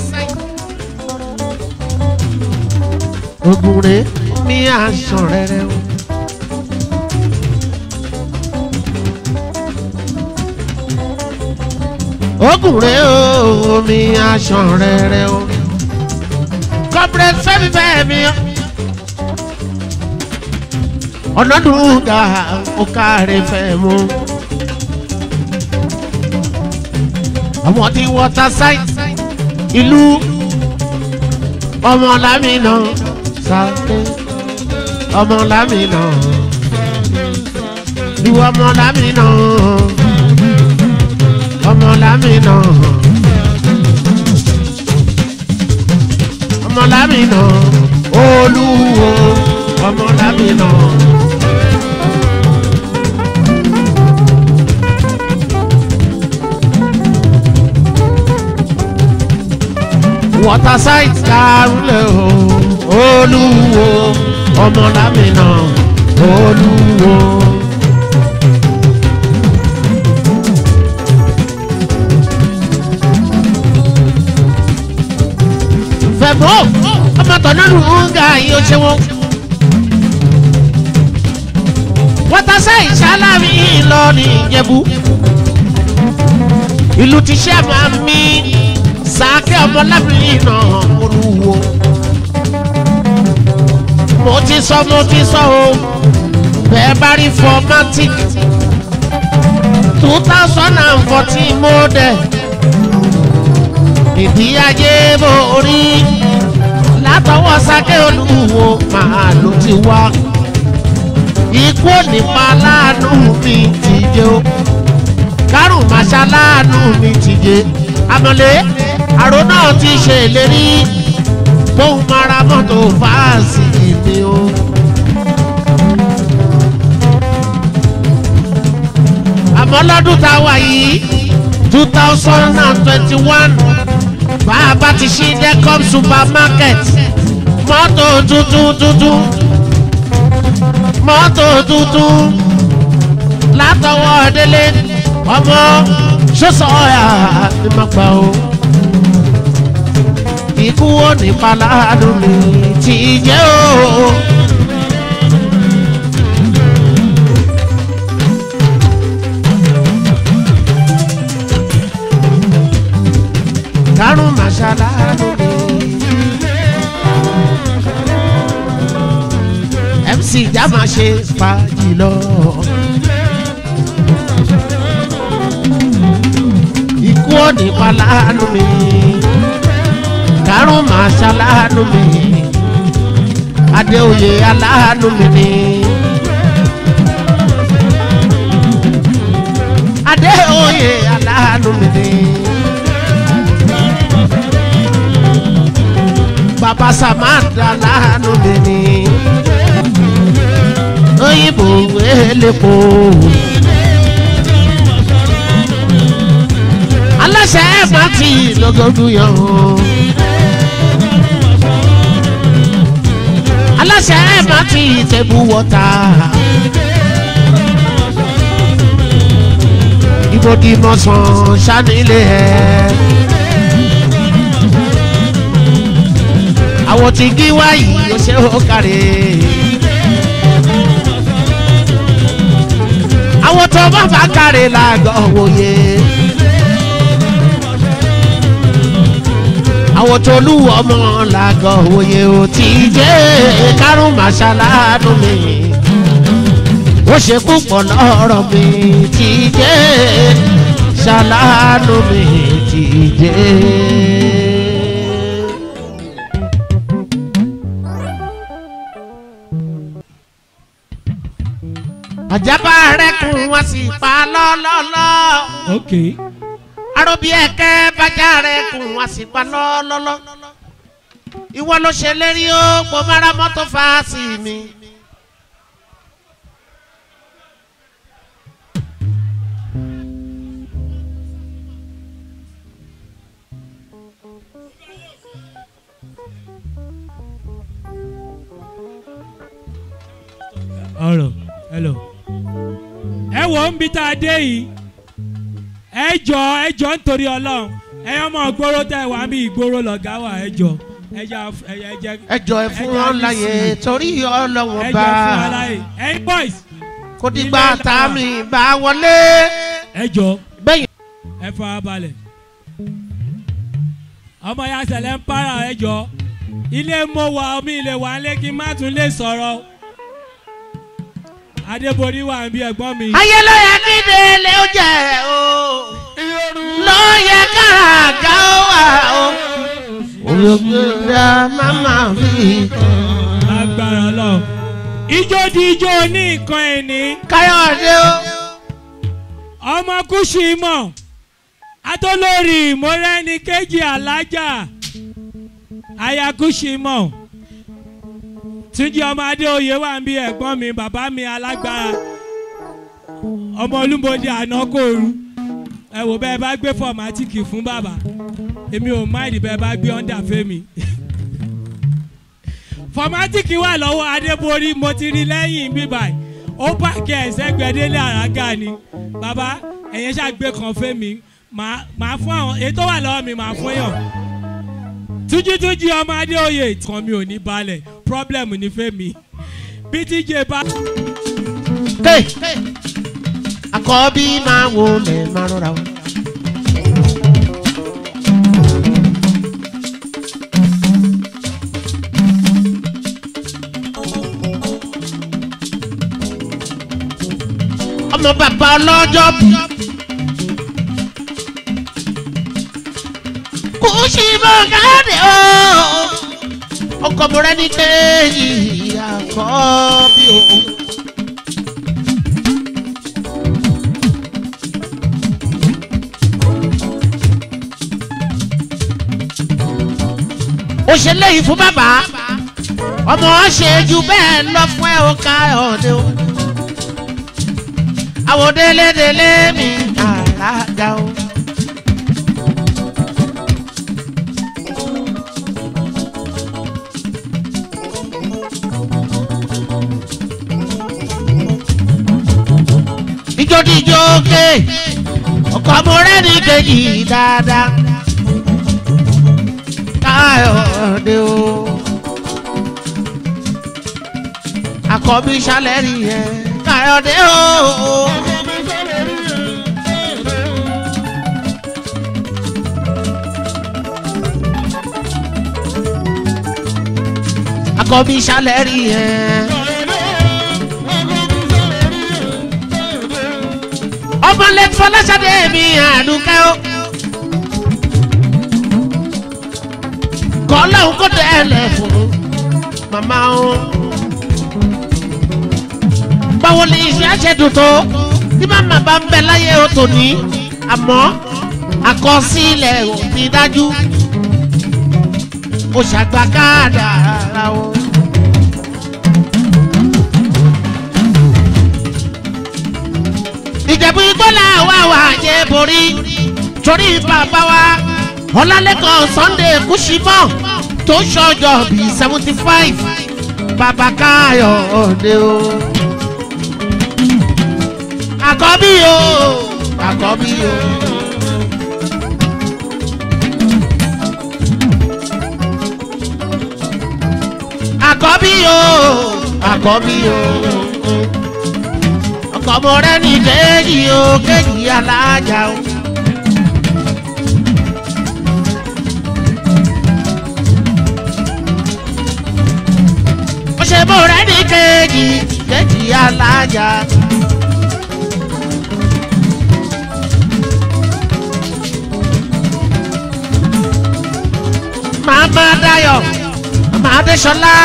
ogun rẹ̀ mi aṣọ rẹ̀ rẹ̀ o. ogun rẹ̀ o mi aṣọ rẹ̀ rẹ̀ o. corporate fẹ́mi fẹ́mi o ọ̀nàdúgà ọ̀kàrẹ̀ fẹ́ mu. àwọn tí water site ìlú ọmọlámìnà sáré ọmọlámìnà ìlú ọmọlámìnà ọmọlámìnà ọmọlámìnà olúwo ọmọlámìnà. water site karulẹ̀ o olúwo ọmọlámìnà olúwo. fẹ̀mọ́ ọmọ tọ̀nọ́nù ń ga yìí ó ṣe wọ́n. water site sálámì ìlọrin ìjẹ̀bú ìlú ti ṣe máa mí sàkẹ́ ọmọlábìnrin náà olúwo. mo ti sọ mo ti sọ o bẹ́ẹ̀ bá rí formatic two thousand and fourteen model ìdí ajé borí látọwọ́ sàkẹ́ olúwo máa ló ti wá. ikú nípa láàánú mi ti jẹ́ o kárùn màṣá láàánú mi ti jẹ́ amọ̀lé àrò náà ti ṣèlérí bóun máa ra mọ́tò fáàsì mi o. àmọ́ lọ́dún tá a wà yìí two thousand and twenty-one bá a bá ti ṣí decom supermarket mọ́tò tuntun tuntun mọ́tò tuntun látọwọ́ délé ọmọ ṣọ́sọ̀ ọ̀yà ni mo gbà o ikú ó ní paládùn mi ti jẹ́ o. karùn màṣálá lóde. mc jama ṣe fàájì lọ. ikú ó ní paládùn mi karùn máa ṣaláàánú mi adéoyè aláàánú mi ni adéoyè aláàánú mi ni bàbá samantha lánàá mi ni òyìnbó elépo. aláṣẹ ẹ̀ máa ti lọ́gọ́dún yàn án. aláṣẹ ẹ̀ máa ti tẹ̀bù wọ́tà. ibodì mọ̀sán sanilé ẹ̀. àwọn tí kí wáyé ó ṣe ó kárẹ̀. àwọn tó bá bá kárẹ̀ làgọ̀ wòye. àwọn tó lù ọmọ làgọ̀ wòye ò tí jẹ́ kárùn màṣáláàánú mi. ó ṣe púpọ̀ lọ́rọ̀ mi tí jẹ́ ṣáláàánú mi tí jẹ́. àjábá rẹ̀ kún wọ́n sì pa lọ́lọ́lọ́ ok arobi ẹkẹ bàjá rẹ kùn wá sí pa lọ́lọ́lọ́ ìwọ ló ṣe lérí ó mo mara mọ́tò fàásì mi. ọ̀rọ̀ hello. ẹ wò ó ń bi tá a dé yìí ẹ jọ ẹ jọ nítorí ọlọ́run ẹ yọ ọmọ ìgboro tẹ wà mí ìgboro lọ̀gá wà ẹ jọ ẹ jẹ ẹ jẹ ẹ jọ ẹ fún wọn láyè torí ẹ ọlọ́wọ́n jẹ bá fún aláì ẹyin boys kò dìgbà tá a mi bá wọlé. ẹ jọ bẹ́yìn ẹ fara balẹ̀ ọmọ ya sẹlẹ̀ ń para ẹ jọ ilé mo wà omi ilé wà ń lé kí n má tún lè sọ̀rọ̀ adébórí wà ń bí ẹ̀gbọ́n mi. ayé ló yẹ kí délé ó jẹ o ló yẹ káàgá ó wà o olùgbèdà màmá fi agbára lọ. ijó di ijó ní nǹkan ẹni káyọ̀dé o. ọmọ kùsù ìmọ̀ atolórí ìmọ̀rẹ́ni kejì alájà aya kùsù ìmọ̀ túnjí ọmọ adéoyè wà ń bí ẹ̀gbọ́n mi bàbá mi alágbára ọmọ olúmọdé ànákòrú ẹ wò bẹ́ẹ̀ bá gbé fọ̀mátìkì fún bàbá èmi ò máìlì bẹ́ẹ̀ bá gbé ọ́ndà fẹ́mi fọmátìkì wà lọ́wọ́ adébórí mo ti rí lẹ́yìn bíbá ẹ̀ ó pàkí ẹ̀sẹ̀ gbẹdẹ́lẹ̀ àràgà ni bàbá ẹ̀yẹn ṣàgbé kan fẹ́mi màá màá fún àwọn èyí tó wà lọ́wọ́ mi màá fún yàn túnjítúnjí ọmọ adéoyè kan mi ò ní balẹ̀ problem ní fẹ́mi bí tíjẹ bá. Hey, àkọ́bí máa wo lẹ̀ máa rọra o. ọmọ bàbá ọlọ́jọ́ bí. kò sí bọ́ káàdì o. ọkọ mi rẹ ní kéèyì àkọ́bí o. òṣèlè yìí fún bàbá ọmọ ṣe ju bẹ́ẹ̀ lọ fún ẹ ó ká ọ̀dẹ o àwọn délédélé mi àràgà o. ìjọ́díjọ́ ké ọkọ̀ amọ̀rẹ́ ní kejì dáadáa káyọ̀dé o. àkọ́bí sálẹ̀rì yẹn káyọ̀dé o. àkọ́bí sálẹ̀rì yẹn. ọmọ lẹ́tí fọláṣadé mi àdúkẹ́ o. kọ́lọ́hún kó tẹ́lẹ̀ fún màmá o. báwo ni ìfẹ́ ṣe dùn tó tí màmá bá ń bẹ láyé o tò ní àmọ́ àkọsílẹ̀ ò fi dájú. ó ṣàgbà kádàrá o. ìjẹ̀bú igbó làwa wà yẹ borí torí bàbá wa ọlálẹ́kan sunday kùsìmọ́ tó ṣọjọ́ bíi seventy five bàbá káyọ̀dé o. àkọ́bí o àkọ́bí o. àkọ́bí o àkọ́bí o. ọkọ̀ rẹ̀ ní kéjì o kéjì alájà o. ṣe bó rẹ ní kejì kejì alájà. màmá dayọ̀ màmá adéṣọlá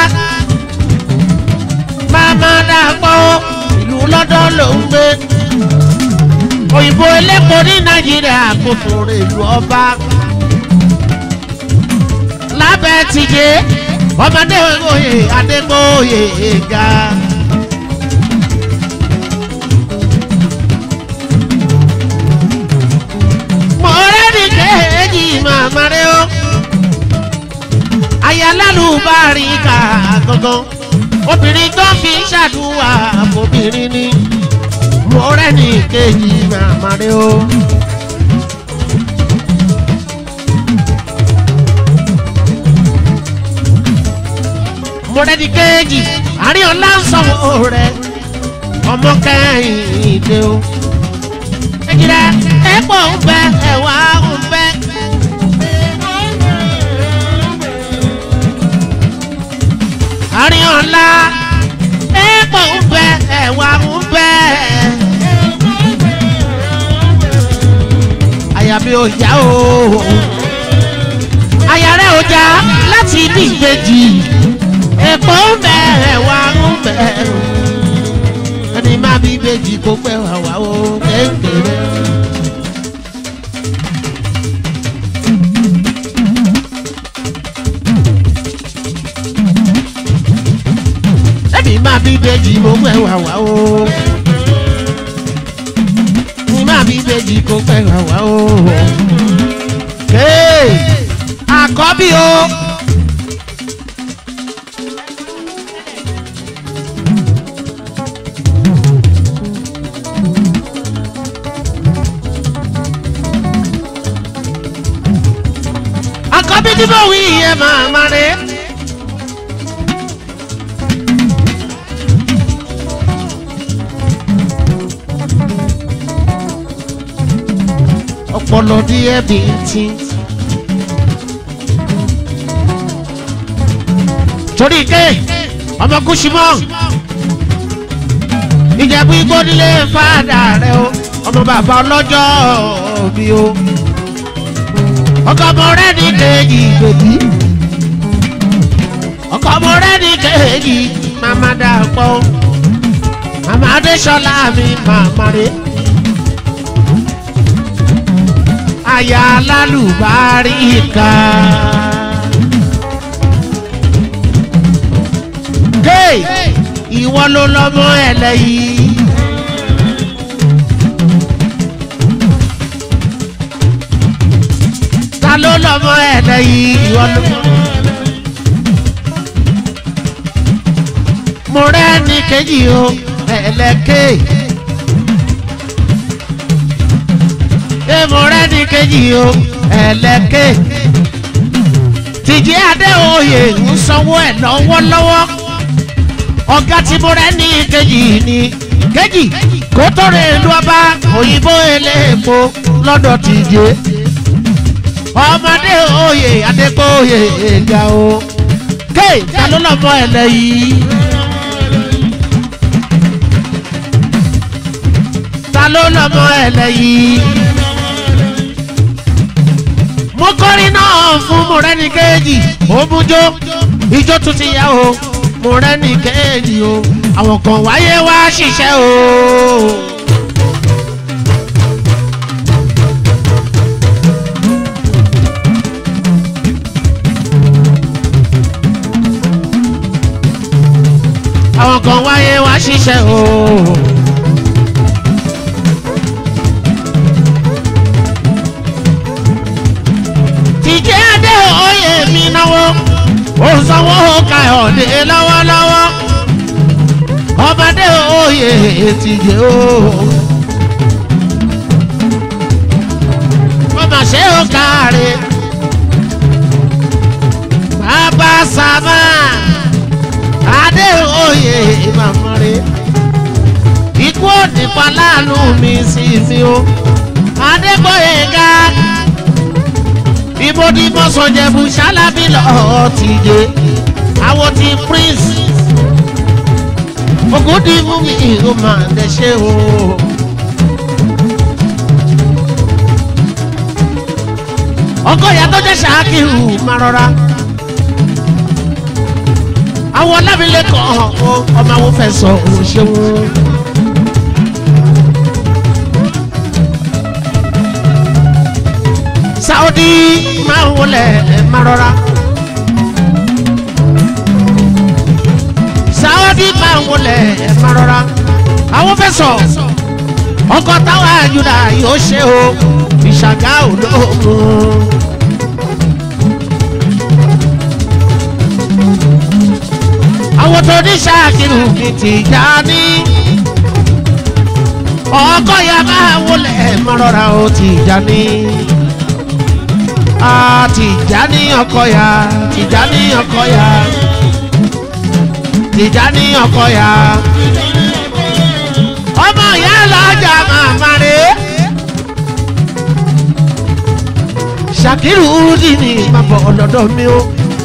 màmá dàpọ̀ ìlú lọ́dọ̀ ló ń gbé òyìnbó elépo ní nàìjíríà kò fòrè ìlú ọba lábẹ́ tìjẹ́ ọmọdé oyè adégbòye ga. mọ̀rẹ́ ní kéèjì màmá rẹ o. ayálàlú bá rí ká gangan obìnrin tó fi ń ṣàdúrà fòbìnrin ni mọ̀rẹ́ ní kéèjì màmá rẹ o. mọ̀rẹ́dì kéèjì àárín ọ̀la ń sọ̀wọ́ rẹ̀ ọmọ kẹ́hìndé o. ẹ̀jìrẹ́ ẹ̀pọ̀ ń bẹ ẹ̀wà ń bẹ. àárín ọ̀la ẹ̀pọ̀ ń bẹ ẹ̀wà ń bẹ. àyà mi ò já o àyà rẹ̀ ò já láti ibi ìbejì èpò ń bẹ ẹ̀wà ń bẹ ẹni má bí ìbejì kó pẹ́ wà wá o kékeré. ẹni má bí ìbejì kó pẹ́ wà wá o. ẹni má bí ìbejì kó pẹ́ wà wá o. kéè àkọ́bí o. àkọ́bí tí mo wí yẹ máa ma rè. ọpọlọ díẹ̀ bí ti. torí ké ọmọ kùsùmọ́ ìjẹ̀bú igbó nílé fàdà rẹ o ọmọ bàbá ọlọ́jọ́ bí o ọkọ ọmọ rẹ ní kejì gbèbí ọkọ ọmọ rẹ ní kejì màmá dàpọ̀ màmá adéṣọlá mi màmá rẹ aya lálùbáríkà. gay ìwọ ló lọmọ ẹlẹ́yìí. ta ló lọmọ ẹ̀dẹ̀ yìí ìwọ ló. mo rẹ́ ní kejì o ẹ̀lẹ́kẹ́. ṣé mo rẹ́ ní kejì o ẹ̀lẹ́kẹ́. tìjẹ́ adéoyè ń sanwó ẹ̀ lọ́wọ́lọ́wọ́. ọ̀gá tí mo rẹ́ ní kejì ni kejì kó tó rè lu ọba òyìnbó eléèpo lọ́dọ̀ tìjẹ́ ọmọdé oyè adégbòye ga o ké ta ló lọ mọ ẹlẹ yìí ta ló lọ mọ ẹlẹ yìí mo kọrin náà fún mọ̀rẹ́ni kejì òmùjó ijó tún ti yá o mọ̀rẹ́ni kejì o àwọn kan wáyé wá ṣiṣẹ́ o. ṣiṣẹ́ o. tìjẹ́ adé oyè mi náwó ó sanwó káyọ̀dé lọ́wọ́lọ́wọ́ ọbadé oyè tìjẹ́ o. ọmọ ṣé ó káre bàbá sábà adé oyè màmọ́re ikú òdìpá láàánú mi sí mi o adégbòye ga ibodi mọ́sọ̀jẹ̀bù sálábì lọ́ọ́ ti dé àwọn ti prince ogudi mú mi ò máa ń dẹ́ṣẹ́ o. ọkọ ìyá tó jẹ́ ṣáàkìrù máa rọra àwọn ọlábìlẹ̀ kan ọmọ àwọn fẹ́ sọ òun ṣeun. saudi máa ń wọlé máa rọra. saudi máa ń wọlé máa rọra. àwọn fẹ́ sọ ọkọ̀ táwọn àjùdá yóò ṣe o ìṣàgá olóògùn. àwọn tó ní ṣáàkiri mi ti já ní. ọkọ ya máa wọlé mọ́rọ́ra ó ti já ní. a ti já ní ọkọ ya ti já ní ọkọ ya ti já ní ọkọ ya. ọmọ ìyá lọ́jà màmá rẹ̀. ṣàkírù dì ní màbọ̀ ọ̀dọ̀dọ̀ mi o.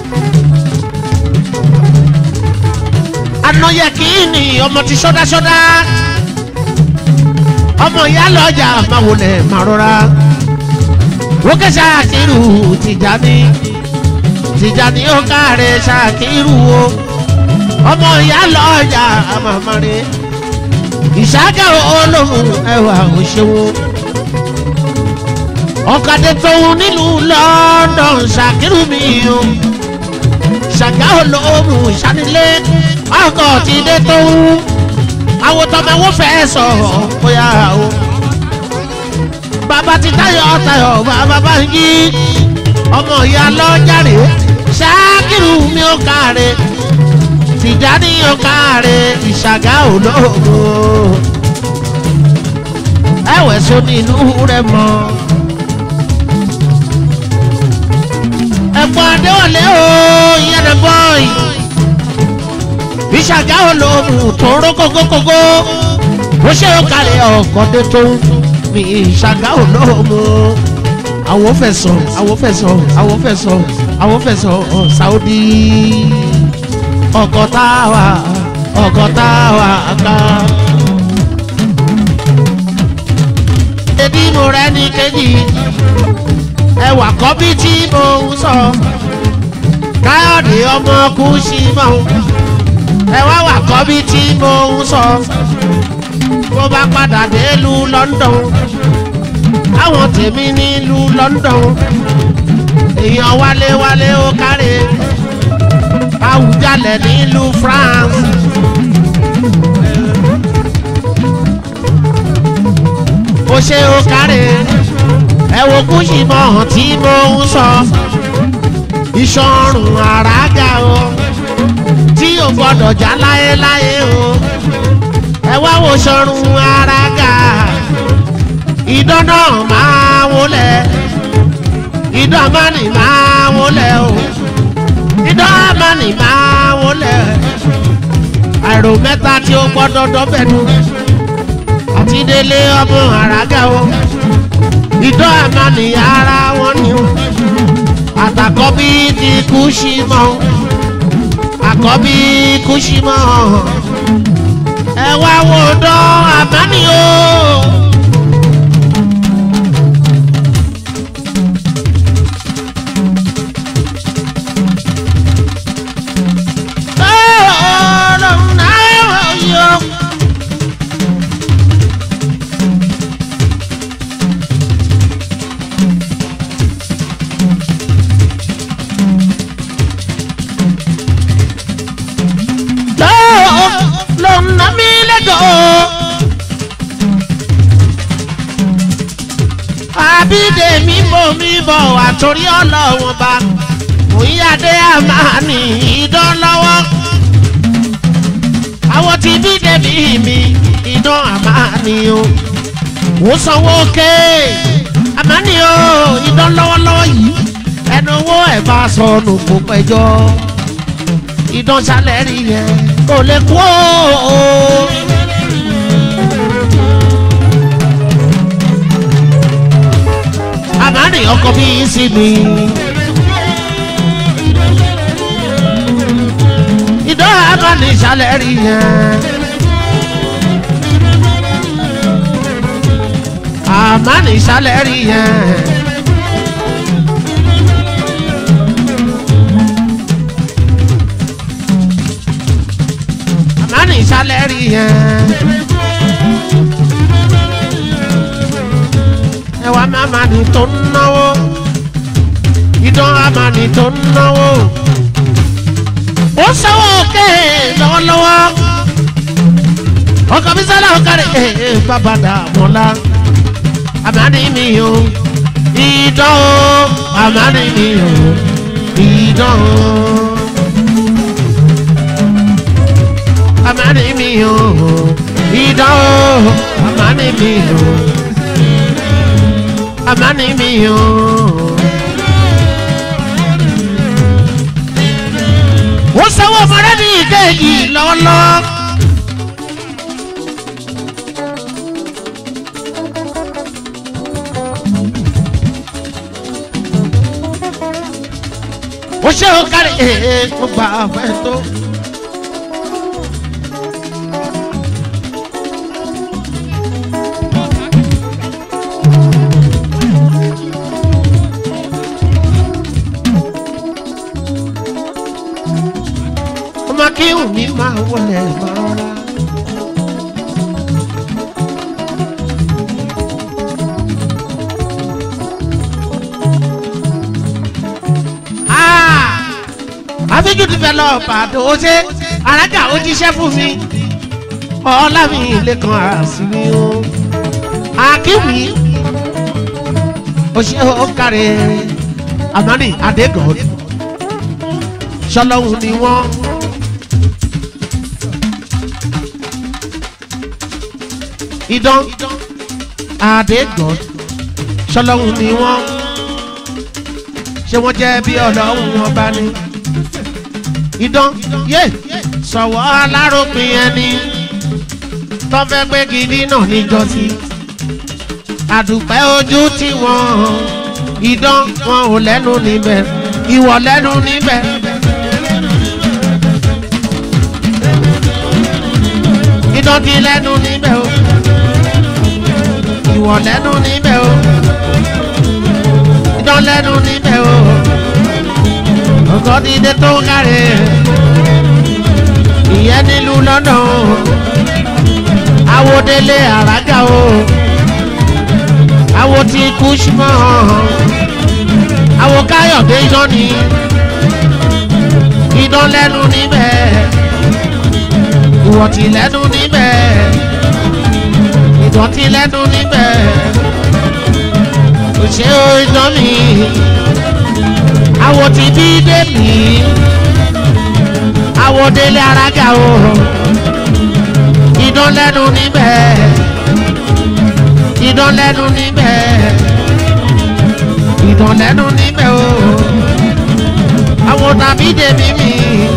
anọyẹ kìíní ọmọ ti sọdásọdá ọmọ ìyá lọjà máa wọlé máa rọra wókè ṣàkírù tìjàní tìjàní ó káre ṣàkírù o ọmọ ìyá lọjà màmá rẹ ìṣàkà olóhùn ẹwà òṣèwò ọ̀kadì tóun nílùú london ṣàkírù mi o ṣàgá olóhùn ìṣánilé ọkọ̀ ti dé tó wú àwọn tọmọ ẹwọ́ fẹ́ sọ bóyá o. bàbá ti tayọ̀ tayọ̀ bàbá bá ń yí ọmọ ìyá lọ́jàre ṣáàkìrù mi ò káre tìjáde ò káre ìṣàgá olóògùn ẹ̀wẹ̀ so ní ìlú rẹ̀ mọ́. ẹ̀gbọ́n adéwọlé o yẹ́nà bọ́ọ̀ì ìṣàgá olóhùn tó ró kókókókó ó ṣe ó kalẹ̀ ọ̀kọ́dé tó ní ìṣàgá olóhùn àwọn fẹ̀sọ̀ àwọn fẹ̀sọ̀ àwọn fẹ̀sọ̀ àwọn fẹ̀sọ̀ saudi ọkọ̀ táwa ọkọ̀ táwa ká. ebi mo rẹ ní kejì ẹwà kọ́bí tí mo ń sọ káyọ̀dé ọmọ kú sí mọ́ ẹ wá wà kọ́ bí tí mo ń sọ bó bá padà délùú london àwọn tèmi nílùú london èèyàn wálé wálé ó kárẹ àwùjalẹ̀ nílùú france. ó ṣe ó kárẹ ẹ wo kúṣì mọ́ tí mo ń sọ ìṣọ̀rùn àràgà o tí o gbọdọ̀ já láéláé o ẹ wá wo sọrun ara ga ìdán náà máa wọlé ìdán amánì máa wọlé o ìdán amánì máa wọlé àìrò mẹ́ta tí o gbọdọ̀ dọ́bẹ̀nu àti délé ọmọ àràgà o ìdán amánì ara wọn ni o àtàkọ́ bí ti kú sí mọ́ o àkọ́bí kùsìmọ́ ẹ wá wo dán àbáni o. tó ń ná mi lẹ́jọ́. àbídèmí bò mí bọ̀ wá torí ọlọ́wọ́n bá òyìnbó àmàní ìdán lọ́wọ́. àwọn tí bídèmí mi ìdán àmàní o. ó sanwó ké àmàní o ìdán lọ́wọ́lọ́wọ́ yìí ẹnu owó ẹ̀ bá sọnù kó pẹjọ́ ìdán sálẹ̀ rí yẹn kò lè kú o. àmàní ọkọ bí sí mi. ìdán àmàní sálẹ̀ rí yẹn. àmàní sálẹ̀ rí yẹn. àmàní sálẹ̀ rí yẹn. ẹwà màmá ni tó ń náwó ìdán àmà ni tó ń náwó ó sanwó òkè lọ́wọ́lọ́wọ́ ọkọ̀ mi sálà ọ̀kadì ẹ̀ bàbá dàmọ́lá àmàní mi o ìdán o àmàní mi o ìdán o àmàní mi o ìdán o àmàní mi o àmàní mi o. ó sanwó ọmọdé ní ìkejì lọ́wọ́lọ́wọ́. ó ṣe ó kárí ee mo gbà fẹ́ tó. ọmọ kí omi máa wọlé rọra. àfíjú ti fẹ́ lọ pàdé ó ṣe arájà ó jíṣẹ́ fún mi ọlá mi lẹ́kan àṣírí o akíwì ó ṣe ó kárẹ̀ amani adégọ́d ṣọlọ́hún ni wọ́n. idán adégọ́d ṣọlọ́hún ni wọ́n ṣé wọ́n jẹ́ bí ọlọ́hún wọn bá ní. idán yé sọ̀wọ́ aláròpin ẹni tó fẹ́ pé gidi náà níjọ́sí. àdùpẹ́ ojú tí wọ́n idán wọn ò lẹ́nu níbẹ̀ ìwọ lẹ́nu níbẹ̀. idán ti lẹ́nu níbẹ̀ o ìwọ lẹ́nu níbẹ̀ o idán lẹ́nu níbẹ̀ o ọkọ̀ dídé tó kárẹ̀ ìyẹn nílùú lọ́nà o awodele àràgà o awo ti kú símọ́ awo káyọ̀dé idán ni idán lẹ́nu níbẹ̀ ìwọ̀tí lẹ́nu níbẹ̀ ìdọ̀tí lẹ́nu níbẹ̀ òṣè idán mi awo ti bí dèmí awodele àràgà o idán lẹ́nu níbẹ̀ idán lẹ́nu níbẹ̀ idán lẹ́nu níbẹ̀ o àwọn tàbí dèmí mi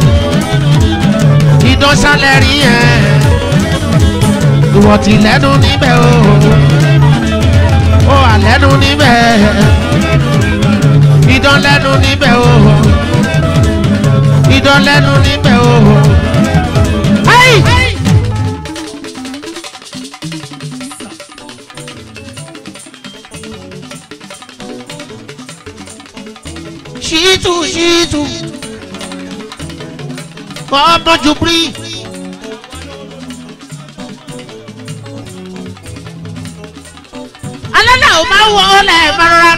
idán sálẹ̀ rí yẹn ìwọ̀tí lẹ́nu níbẹ̀ o ó wà lẹ́nu níbẹ̀ idán lẹ́nu níbẹ̀ o idán lẹ́nu níbẹ̀ o. Hey! ṣíìtù ṣíìtù ọmọ jùbírí. alẹ́ náà ó máa wọ ọ́ lẹ̀ mọ́ra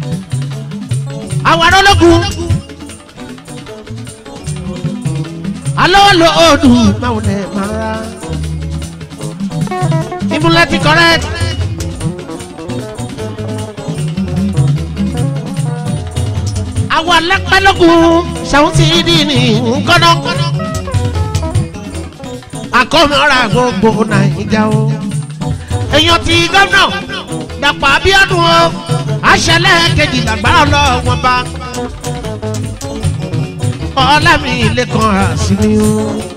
àwọn ológun alólòdù máa wọlé máa ra ìmúlẹ̀ ti correct. àwọn alápẹ́lógún ṣàwùtí dì ní nkọ́nà àkọ́mọ́ra gbogbo nàìjíríà o èèyàn ti gómìnà dàpọ̀ abíọ́dún o àṣẹlẹ̀ kejì làgbára lọ́wọ́ bá ọlámi lẹ́kàn àṣírí o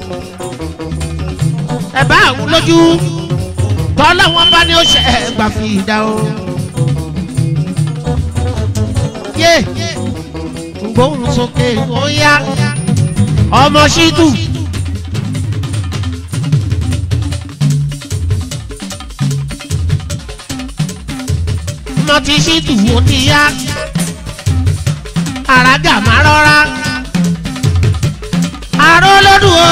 ẹ bá àwọn lójú tọ́lá wọn bá ní ó ṣe é gbà fi dá o. yé gbóhùn sókè ó yá ọmọ ṣídù. mo ti ṣídù ó ti yá àràgà má rọra arólódù o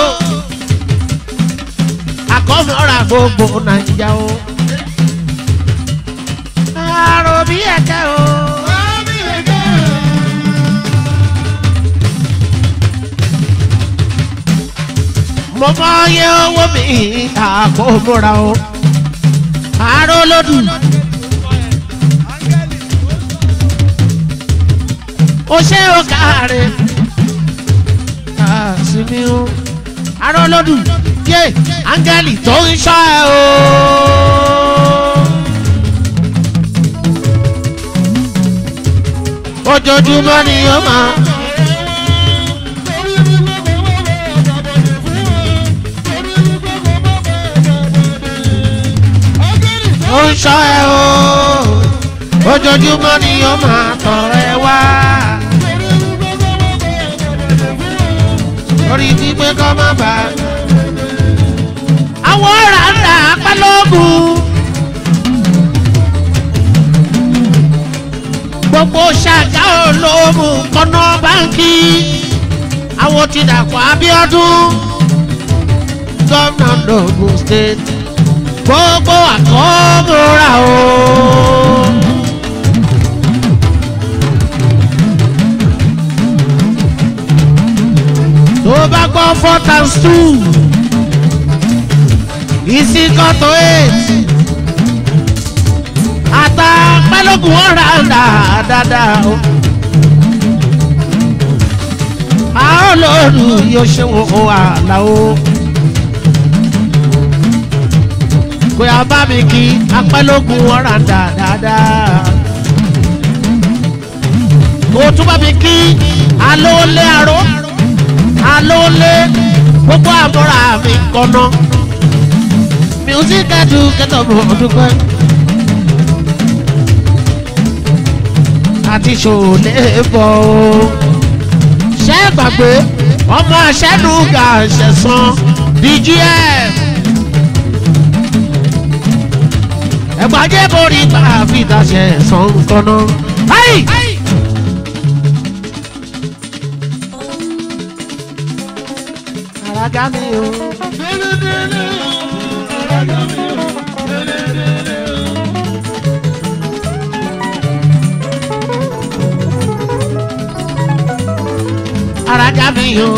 àkọ́mọ́ra gbogbo nàìjíríà o àròbí ẹ̀kẹ́ o. mo mọ iye owó mi àkọ́mọ́ra o arólódù. o ṣe o káre àsìmí o arólódù yé áńgẹ́lì tó ń ṣọ́ ẹ o. ojoojúmọ́ ni ó máa. ó ń ṣọ́ ẹ o ojoojúmọ́ ni ó máa tọrọ ẹ wá. orí ti pé kọ́ má bà á. àwọn ọ̀rà ń dà pálọ́gùn. gbogbo ṣàgá olóòmù kọ́nà báńkì. àwọn ti dàpọ̀ abiodun. gómìnà logun state. gbogbo àkọ́mọ́ra o. tó bá gbọ́ four times two is equal to eight ata pẹ́lúkù ọ̀rá dáadáa o. a ó lóòrù yóò ṣe wo àlà o. kò yá bá mi kí apẹ́lúkù ọ̀rá dáadáa. kò tún bá mi kí alóòlé àró alóòlé gbogbo àmọ́ra mi kọ́nà music educator mo dúpẹ́. àti ṣòlè bọ̀ o. ṣé gbàgbé ọmọ aṣẹ́nuga ṣẹ̀sán dgf. ẹ̀gbájẹ́ borí bá a fi daṣẹ̀ sàn kọ́nà. Àràgá mi o. Àràgá mi o.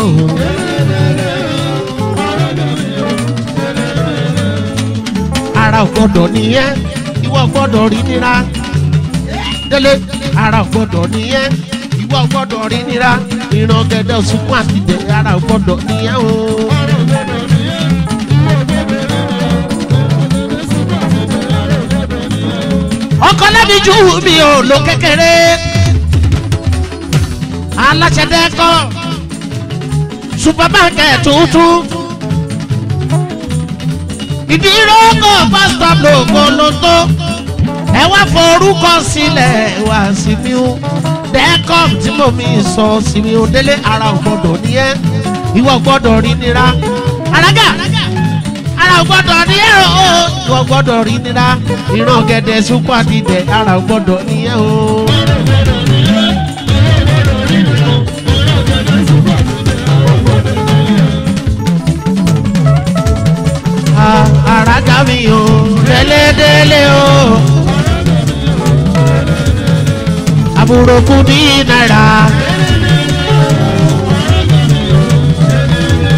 Ara ò gbọ́dọ̀ nìyẹn, ìwọ gbọ́dọ̀ rí nira. Délé, ara ò gbọ́dọ̀ nìyẹn, ìwọ gbọ́dọ̀ rí nira. Ìran gẹ̀dẹ̀ sunkún àti jẹ ara ò gbọ́dọ̀ nìyẹn o. ọkọ lẹ́bi jù mí ò lo kékeré aláṣẹdẹ́kọ supermarket tuntun ìdíròkò pásítọ̀ lògbò ló tó ẹ wá forúkọ sílẹ̀ wá sí mi ó dẹ́kọ̀m tí mo mi sọ sí mi ó délé ara ò gbọ́dọ̀ ní ẹ́ ìwọ gbọ́dọ̀ rí nira alága ara ò gbọ́dọ̀ ní ẹ́ o ìwọ gbọ́dọ̀ rí nira ìran gẹ̀dẹ̀ sunkún àti dẹ̀ ara ò gbọ́dọ̀ ní ẹ́ o. àràgà mi o délédélé o àbúrò kù ní náírà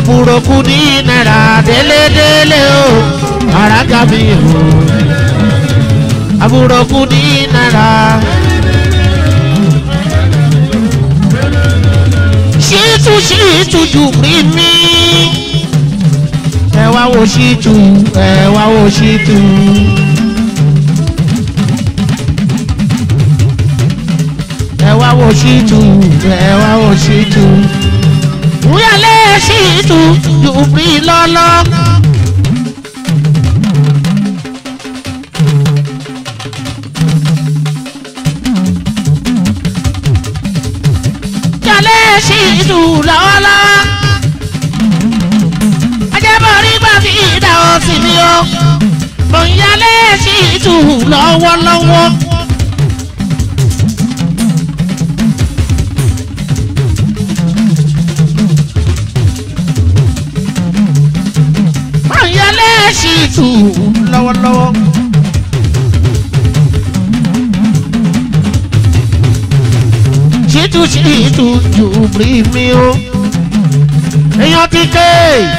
àbúrò kù ní náírà délédélé o àràgà mi o àbúrò kù ní náírà. ṣíìtù ṣíìtù jù rí mi ẹ wá wo ṣíìtù ẹ wá wo ṣíìtù. ẹ wá wo ṣíìtù ẹ wá wo ṣíìtù. wúyàlé ṣíìtù jù rí lọ́lọ́. jalè ṣíìtù lọ́wọ́lọ́wọ́. ajẹ́bọ̀rí gbà fi ìdá òsì mi o. mò ń yálé ṣíìtù lọ́wọ́lọ́wọ́. mò ń yálé ṣíìtù lọ́wọ́lọ́wọ́. ṣíìtù ṣíìtù jù rí mi o. èèyàn ti ké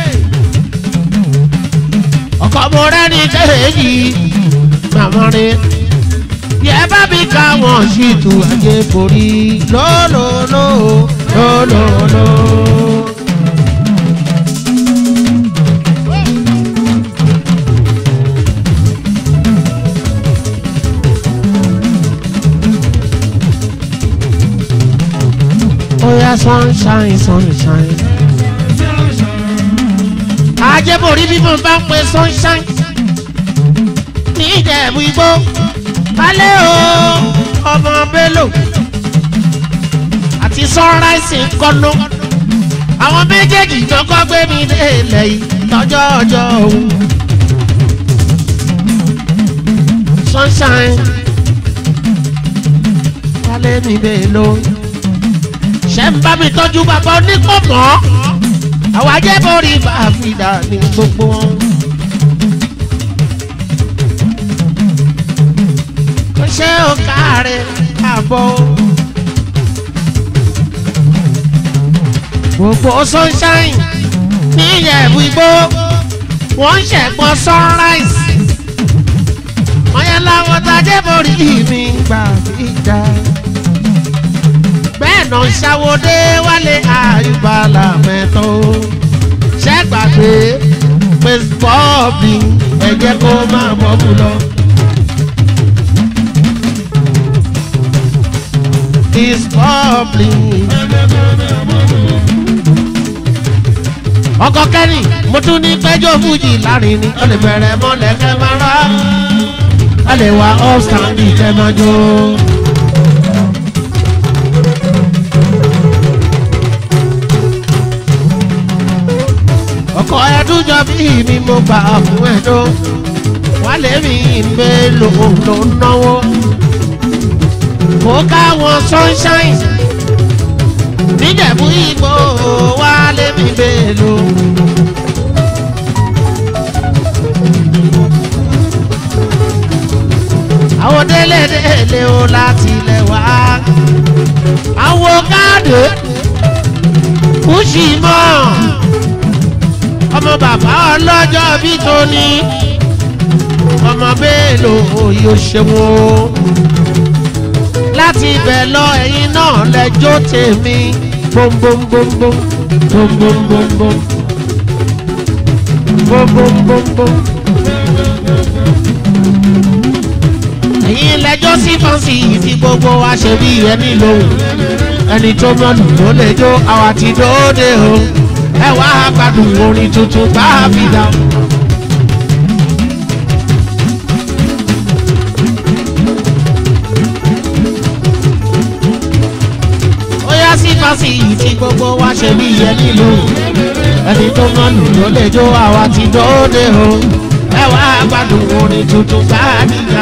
ọkọ mo rẹ́ni kéèjì màmá rẹ̀ yẹ bá mi ká wọn ṣíìtù ajé borí lólòlò lólòlò. Oya sunshine sunshine. Ajẹ́bòrí bí mo bá ń pe sunshine. Ní ìjẹ̀bú igbó. Kálẹ̀ o, ọmọ Bello. Àti sunrise ń kọ́nú. Àwọn méjèèjì jọkọ́ gbé mi dé ilẹ̀ yìí lọ́jọ́ ọjọ́ òun. Sunshine. Kálẹ̀ mi Bello ṣe ń bá mi tọ́jú bàbá onípọ̀mọ́ àwọn ajẹ́bọ̀rí bá a fi dà ní gbogbo wọn. kò ṣe ó káre àbọ̀ gbogbo sunshine ní ìyẹ̀bù igbó wọ́n ń ṣẹ̀gbọ́n sunrise wọ́n yẹn láwọn tajẹ́bọ̀rí mi gbà fi dà bẹ́ẹ̀ náà ṣàwọ́dé wálé àyùbálà mẹ́tọ́ ṣẹ́gbàgbé pé bọ́ọ̀bì ẹ̀jẹ̀ kó máa bọ́ọ̀bù lọ. is bubbling. ọkọ kẹ́ni mo tún ní pẹ́jọ́ fújì láàrin ni ó lè bẹ̀rẹ̀ mọ́lẹ̀ kẹ́ máa rà á lè wá upstanding kẹ́ máa jó. ọkọ ẹdúnjọ bí mi mo gbà fún ẹjọ wálé mi ìgbé lòun ló ń náwó kó káwọn sunshine níjẹ̀bú igbó wálé mi gbé lò. àwọn délé délé o láti ilẹ̀ wá àwọn káàdì kùsì mọ́ ọmọ bàbá ọlọ́jọ́ bí tóní ọmọ bẹ́ẹ̀lò yóò ṣe wọ́n láti ibẹ̀ lọ ẹ̀yin náà lẹ́jọ́ tèmi bóńbóńbóńbó bóńbóńbóńbó bóńbóńbóńbó. ẹ̀yin lẹ́jọ́ sí fáǹsì tí gbogbo wa ṣe bí ẹni lòun ẹni tó mọ̀lù ló lè jó àwa ti dóde o ẹ wá gbádùn orin tuntun bá a fi dá. ó yá sí fásitì tí gbogbo wa ṣe bí yẹ nílò ẹni tó mọ̀lù ló lè jó àwa ti dóde o ẹ wá gbádùn orin tuntun bá a fi dá.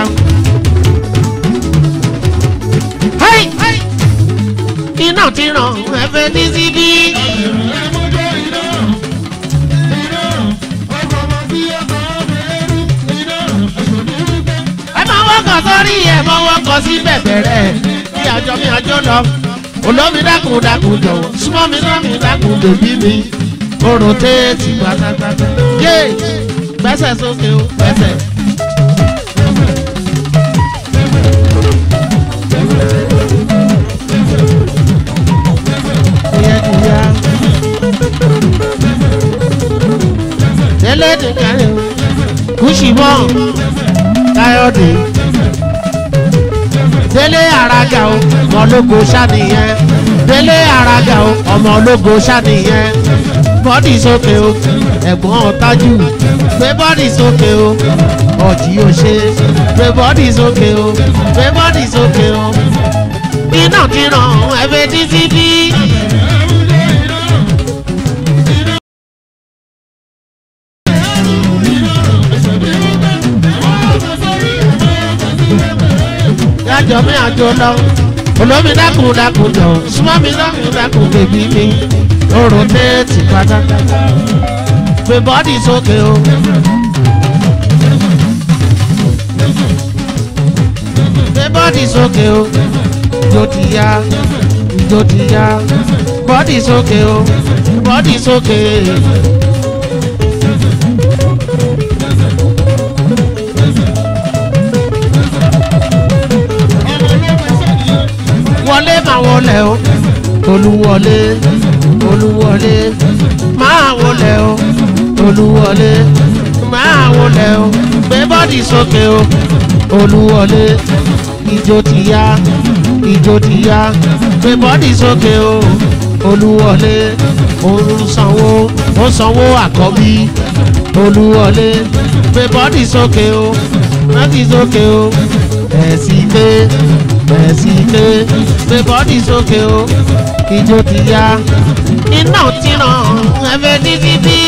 iná ti ràn ẹ̀fẹ̀ ní síbí. ẹ máa wọ́kọ̀ sórí ẹ̀ máa wọ́kọ̀ sí bẹ̀bẹ̀rẹ̀ kí àjọ mi àjọ lọ. olómi dákun dákun jọ̀wọ́ súnmọ́ mi náà mi dákun bèbí mi. orò téètì pátápátá yé gbẹ́sẹ̀ sókè o gbẹ́sẹ̀. Ìyẹn ti yá. Délé ti káyọ̀ kùsìmọ́ káyọ̀dé délé àràgà o ọmọ ológo ṣàníyẹn délé àràgà o ọmọ ológo ṣàníyẹn bọ́dì sókè o ẹ̀gbọ́n ọ̀tájú gbé bọ́dì sókè o ọ̀jì ò ṣe gbé bọ́dì sókè o gbé bọ́dì sókè o iná kíran ẹ̀fẹ̀ títí bí. yájọ mi àjò lọ olómi dákun dákun jọ súnmọ́ mi dákun dákun bèbí mi orò téètì pátápátá gbé bọ́dì sókè o. gbé bọ́dì sókè o ìjó ti yá ìjó ti yá bọ́dì sókè o bọ́dì sókè. wọlé máa wọlé o olúwọlé olúwọlé máa wọlé o olúwọlé máa wọlé o gbé bọ́dì sókè o olúwọlé ìjó ti yá ìjó ti yá gbé bọ́dì sókè o olúwọlé òun sanwó ó sanwó àkọ́bí olúwọlé gbé bọ́dì sókè o bọ́dì sókè o ẹ̀sìn pé ẹ̀sìn pé gbé bọ́dì sókè o ìjó ti yá iná ti ràn ẹ̀fẹ̀ títí bí.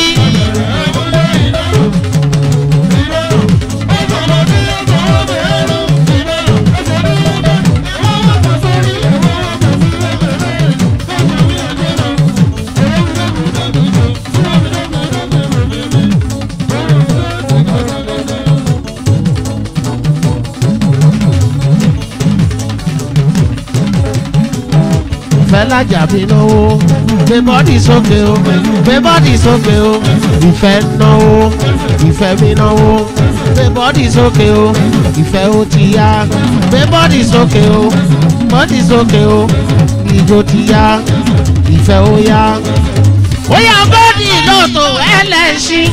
fẹ́lájà mi náwó gbé bọ́dì sókè o gbé bọ́dì sókè o ìfẹ́ náwó ìfẹ́ mi náwó gbé bọ́dì sókè o ìfẹ́ ó ti yá gbé bọ́dì sókè o bọ́dì sókè o ìjó ti yá ìfẹ́ ó yá. ó yá bọ́dì lọ́tọ̀ ẹlẹ́ṣin.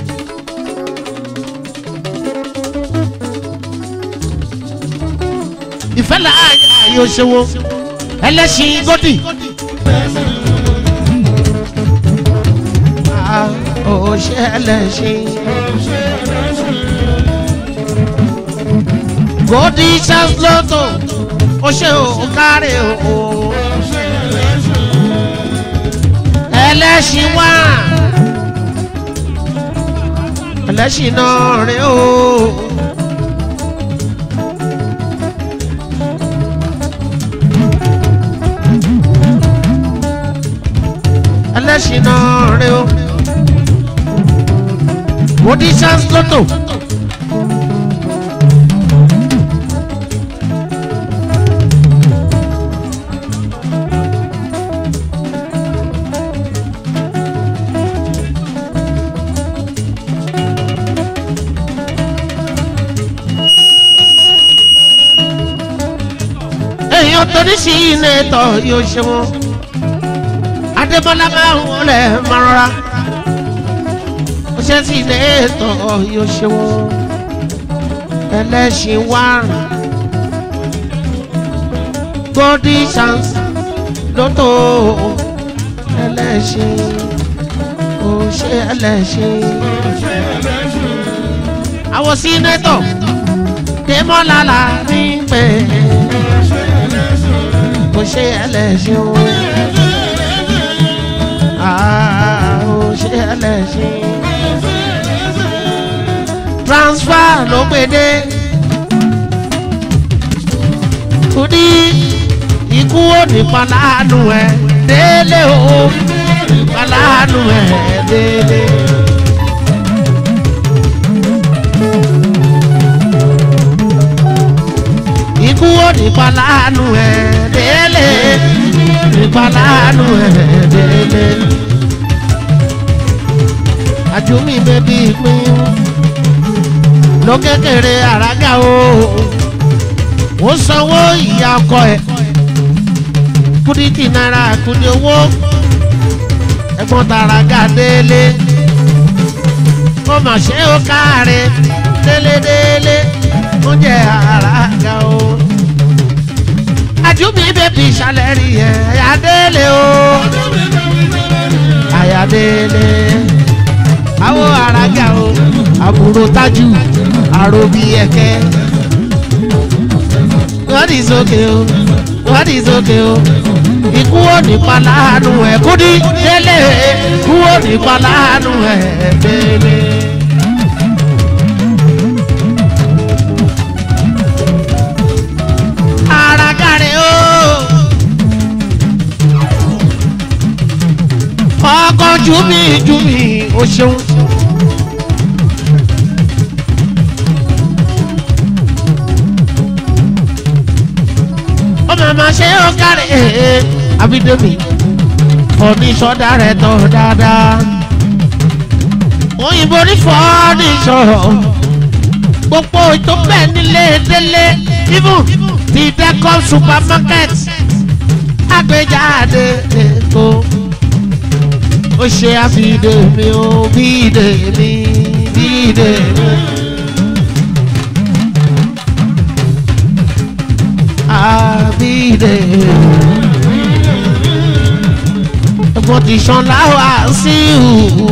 ìfẹ́ làáyà yóò ṣe wo ẹlẹ́sìn gòdì. ó ṣe ẹlẹ́sìn. gòdì ṣàlọ́tò ó ṣe òkárè o. ẹlẹ́sìn wá ẹlẹ́sìn náà rè o. ẹlẹ́sìn náà rẹ o. mo di chance lotto. èèyàn tó ní sí ilé tọ̀ yóò ṣe wọn adébọ́lá máa ń wọlé mọ́ra ó ṣe sí ilé ètò yóò ṣe wọ́n ẹlẹ́ṣin wá golden chance lótò ẹlẹ́ṣin ó ṣe ẹlẹ́ṣin àwọn sínétọ̀ dèmọ́lá la ní pé ó ṣe ẹlẹ́ṣin ó ṣe ẹlẹ́ṣin. transfer ló gbede. Kùdí ikú ò ní palánu ẹ̀ délé o palánu ẹ̀ délé. Ikú ò ní palánu ẹ̀ délé ní palánu ẹ̀ délé àjùmí bèbí pín ló kékeré àràgà o ó sanwó ìyá ọkọ ẹ kúdìtì náírà kúdì owó ẹ̀gbọ́n tàràgà délé ó mà ṣe ó káre délédélé ó jẹ àràgà o àjùmí bèbí ìsàlẹ̀ rí ẹ̀ àyàdélé o àyàdélé àwọn àràgà o àbúrò tájù àròbí ẹ̀kẹ́ wọ́n ní sókè o wọ́n ní sókè o ikú ò ní pa láàánú ẹ̀ kúdí délé ikú ò ní pa láàánú ẹ̀ délé. àràgàrè o ọkọ̀ jùmí jùmí o ṣeun. ó màmá ṣe ó kárí abidomi fọ́níṣọ́ rẹ̀ tọ́ dáadáa òyìnbó ní fọ́níṣọ́ gbogbo ètò bẹ́ẹ̀ nílé délé even ti decom supermarket àgbéjáde èkó ó ṣe àfihàn mi ó bíde mi bíde mi. àbídè. ẹ̀gbọ́n ti sàn láwà sí ìhù.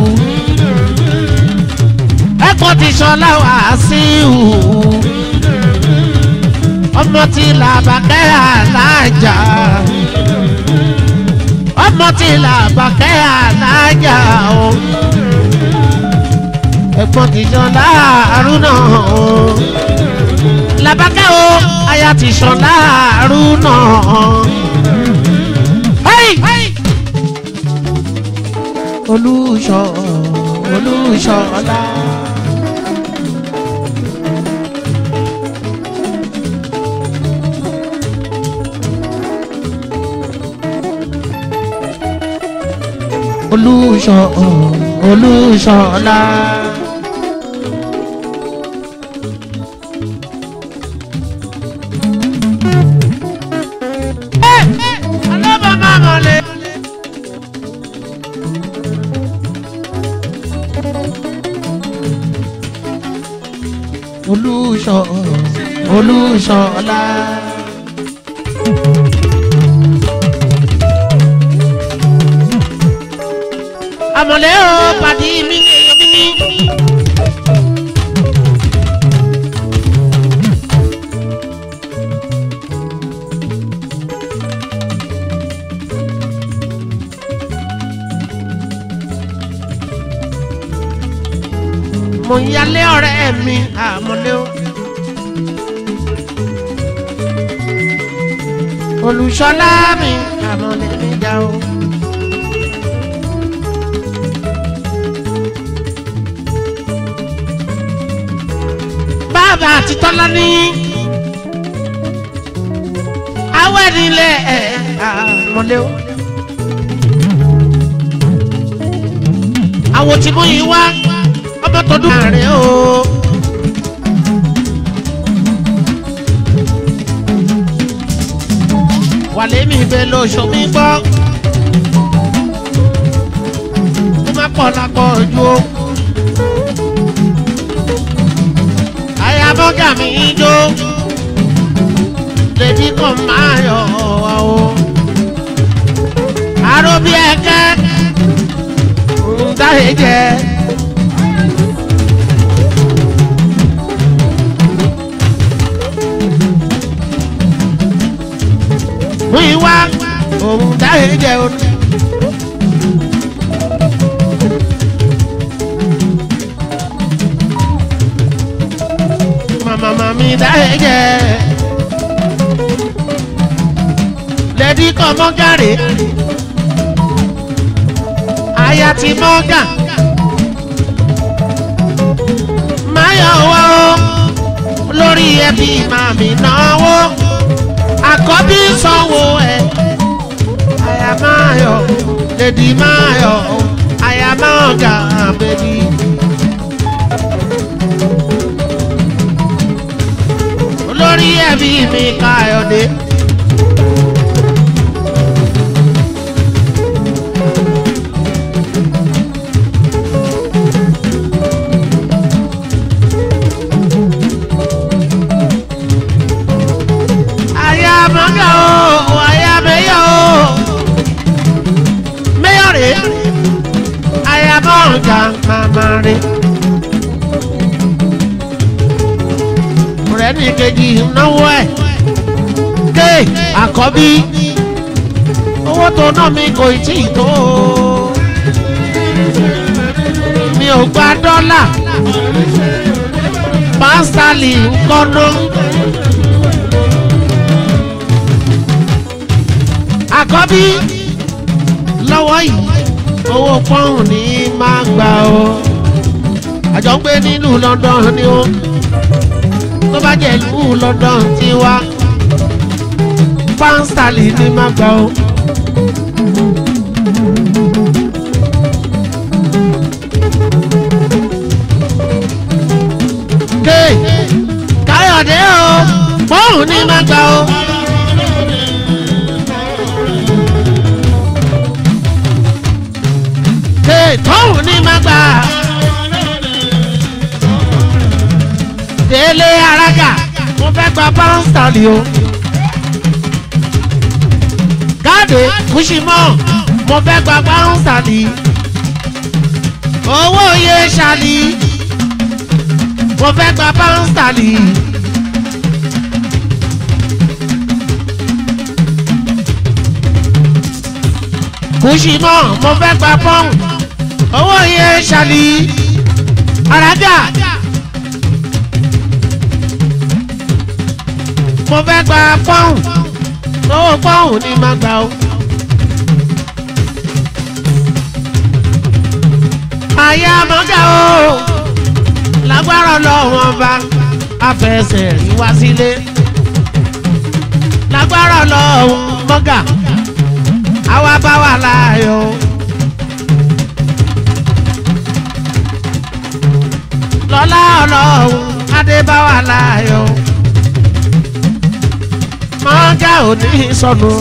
ẹ̀gbọ́n ti sàn láwà sí ìhù. ọmọ tí làbàkẹ́ àlájà. ọmọ tí làbàkẹ́ àlájà o. ẹ̀gbọ́n ti sàn láàrú náà o labakẹ́ o aya ti sàn láàrú náà. olùṣọ́ olùṣọ́lá. olùṣọ́ olùṣọ́lá. olùṣọ́ olùṣọ́lá. àmọ̀lẹ́ o pàdé mi mi. mo ń yálé ọ̀rẹ́ mi àmọ́lé o. olùṣọ́lá mi àmọ́lé mi dá o. bàbá àti tọ́lá ní awẹ́ nílé ẹ̀ àmọ́lé o. àwọn tí mo yìí wá ọmọ tọdún ààrẹ o. wàlẹ́ mi bẹ lóṣù mi gbọ́. ó má pọ̀ lápọ̀ ojú o. àyà bọ́gà mi jó. lèdí kan máa yọ ọ o. àrò bí ẹ̀kẹ́ ń dáhẹ́ jẹ́. fún ìwà òun dáhẹ́ jẹ́ o. màmá màmí dáhẹ́ jẹ́ lẹ́dí kan mọ́gàrè aya ti mọ́gà máyọ̀ wá o lórí ẹbí màmí náwó àkọ́bí sanwó ẹ̀ àyà máa yọ lèdí máa yọ àyà máa gà bèbí ẹbí mi káyọ̀dé. àyà mọ́gà o àyà mẹ́yọ̀ o mẹ́yọ̀ rè àyà mọ́gà màmá rè. ọ̀rẹ́ ní kejì náwó ẹ̀ ké àkọ́bí owó tó ná mi kò tí ì tó mi ò gba dọ́là pásítálì ń kọ́nà. àkọ́bí lọ́wọ́ yìí owó pọ́ùn ní máa gbà ó àjọ ń gbé nílùú London ni ó tó bá jẹ́ ìlú London ti wá pound sterling ní máa gbà ó. ké káyọ̀dé o pọ́ùn ní máa gbà ó. tóun ní má gbà. délé arága mo fẹ́ gba pánstálì o. gáàdé kùsìmọ́ mo fẹ́ gba pánstálì. owó iye ṣàlì mo fẹ́ gba pánstálì. kùsìmọ́ mo fẹ́ gba pọ́ùn owó yẹn ṣàlì arájà mo fẹ́ gba pọ́ùn owó pọ́ùn ní má gbà ó. àyà mọ́gà o lágbára lọ́wọ́n bá afẹsẹ̀ rí wá sílé lágbára lọ́wọ́n mọ́gà àwa bá wà láàyò. lọ́lá ọlọ́run adébáwá láàyò. mọ́gà ò ní sọnù.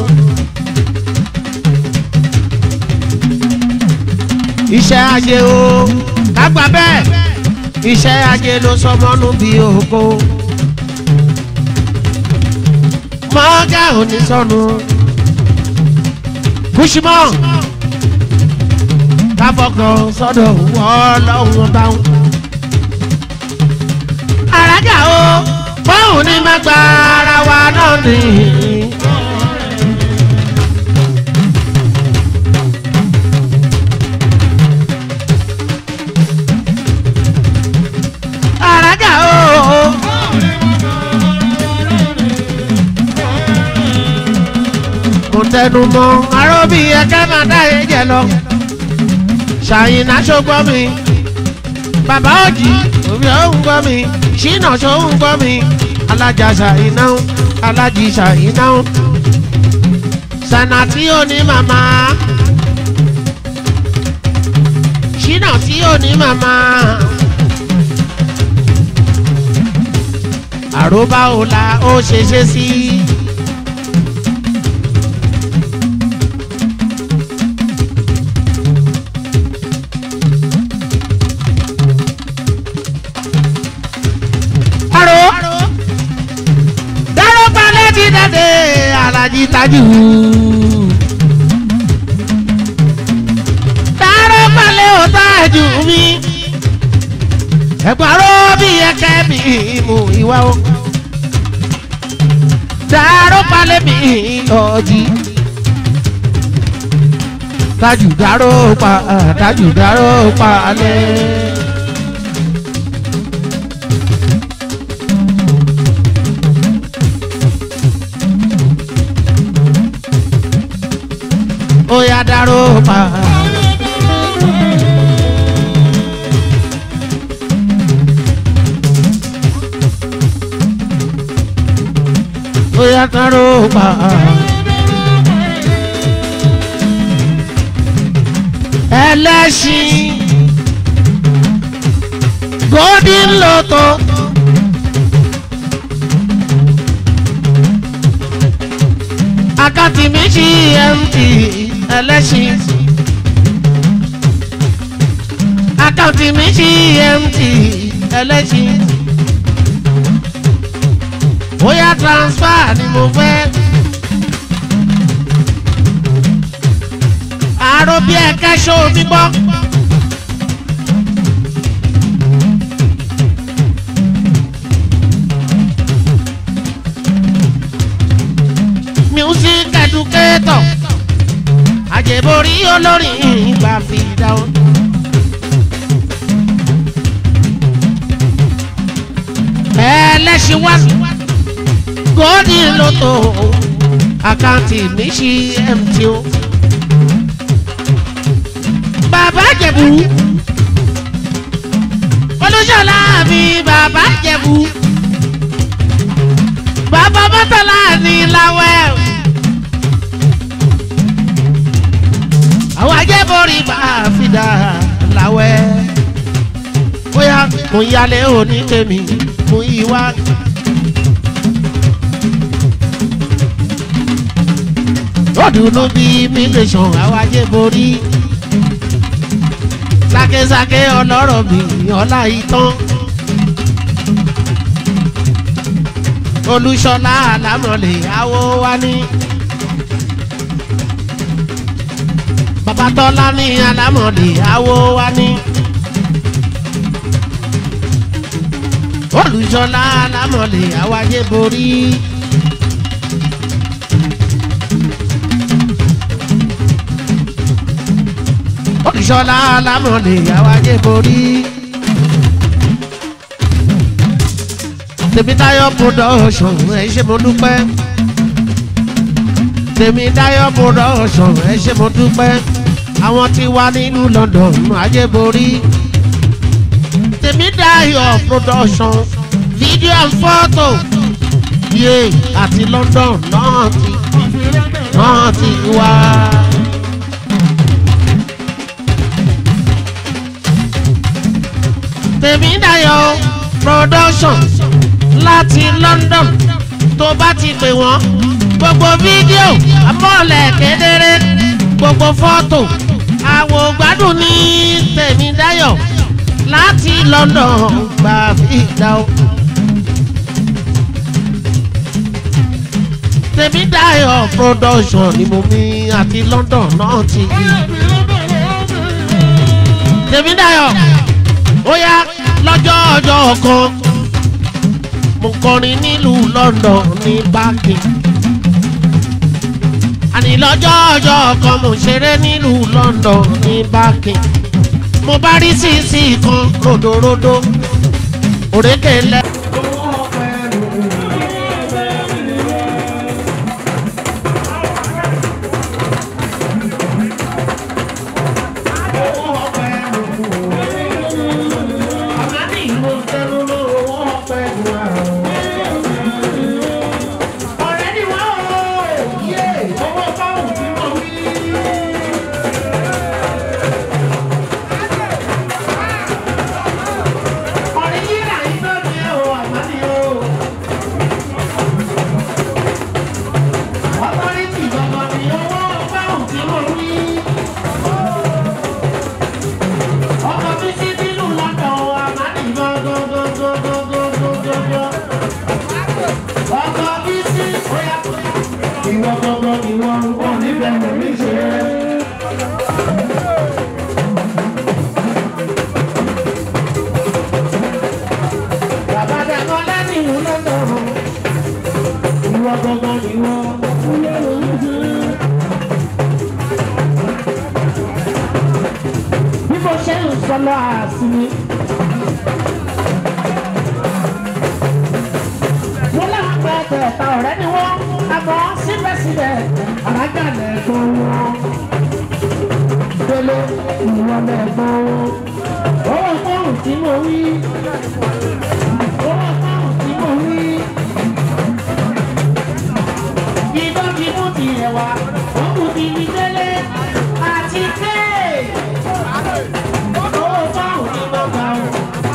iṣẹ́ ajé o kágbá bẹ́ẹ̀ iṣẹ́ ajé ló sọmọ́nù bí ògo. mọ́gà ò ní sọnù. kùsùmọ́ káfọkàn sọ́dọ̀ wọ́ọ́ lọ́wọ́ báwọn àràjà o báwọn ní má gba ara wa náà ní. àràjà o. mo tẹnu mọ́ aróbí ẹkẹ máa dá ẹ̀jẹ̀ lọ ṣàyìnà ṣọgbọ́n mi bàbá òjì òbí òun gbọ́ mi ṣínà ṣòun gbọ́ mi alájà ṣàyìnà alájì ṣàyìnà sànà tí ò ní màmá ṣínà tí ò ní màmá àròbá òla ó ṣe ṣe sí. Àrò dáró balẹ̀ ti dàdé alájí tajú. dáró balẹ̀ ò tájú mi. ẹ̀gbọ́n bí ẹ̀kẹ́ mi mú ìwà o. dáró balẹ̀ mi ọ̀jì. tajú dáró pa tajú dáró palẹ̀. ó yá dáró pa. ó yá dáró pa. ẹlẹ́ṣin golden lotto àkáǹtì mi ṣí mt ẹlẹ́ṣin. àkáǹtì mi ṣí mt ẹlẹ́ṣin. bóyá transfer ni mo fẹ́. àrò bí ẹ̀ka ṣó mi gbọ́. music educator àjẹborí olórin ìgbà fi dáhùn. ẹlẹ́sìn wá gòdì lóto àkáǹtì mi ṣí mt o. bàbá jẹ̀bú olùṣọ́lá mi bàbá jẹ̀bú bàbá mọ́tàlá ní láwẹ́. àwọn ajẹ́bọ̀rì bá fi dà láwẹ́. bóyá mo yálé òní tèmi mo yí wá. lọ́dúnú bí immigration àwọn ajẹ́bọ̀rì. sákésáké ọlọ́rọ̀ mi ọlá ìtàn. olùṣọlá àlámọ̀lẹ̀ àwo wa ní. babatọ́lá ní àlámọ̀lẹ̀ àwo wa ní. olùṣọlá àlámọ̀lẹ̀ àwáyé borí. olùṣọlá àlámọ̀lẹ̀ àwáyé borí. tèmítáyọ̀ production ẹ ṣé mo dúpẹ́ tèmítáyọ̀ production ẹ ṣé mo dúpẹ́ àwọn tí wà nínú London ajẹ́borí tèmítáyọ̀ production video and photo yé àti London náà ti náà ti wá. tèmítáyọ̀ production láti London tó bá ti pè wọ́n gbogbo fídíò amọ̀lẹ̀ kedere gbogbo fọ́tò àwò gbádùn ní Tèmídáyọ̀ láti London gba fìdá o. Tèmídáyọ̀ production ni mo mi àti London náà ti rí. Tèmídáyọ̀ ó yá lọ́jọ́ ọjọ́ kan mo kọrin nílùú London ní báàkì. àní lọ́jọ́ ọjọ́ kan mo ṣeré nílùú London ní báàkì. mo bá rí sísì kan ròdòròdò òrékè lẹ. sọlọ àsìmí. wọ́n láwọn pẹ́ tẹ̀ẹ̀ta ọ̀rẹ́ ni wọ́n àmọ́ síbẹ̀síbẹ̀ àrájà lẹ́gbọ́n wọn. délé ìwọ lẹ́gbọ́n wọn. owó fọ́ọ̀mù tí mo wí. owó fọ́ọ̀mù tí mo wí. ìbọn ti mú tiẹ̀ wá ó kù ti fi délé àti kéè. owó fọ́ọ̀mù ni mo gbà ó.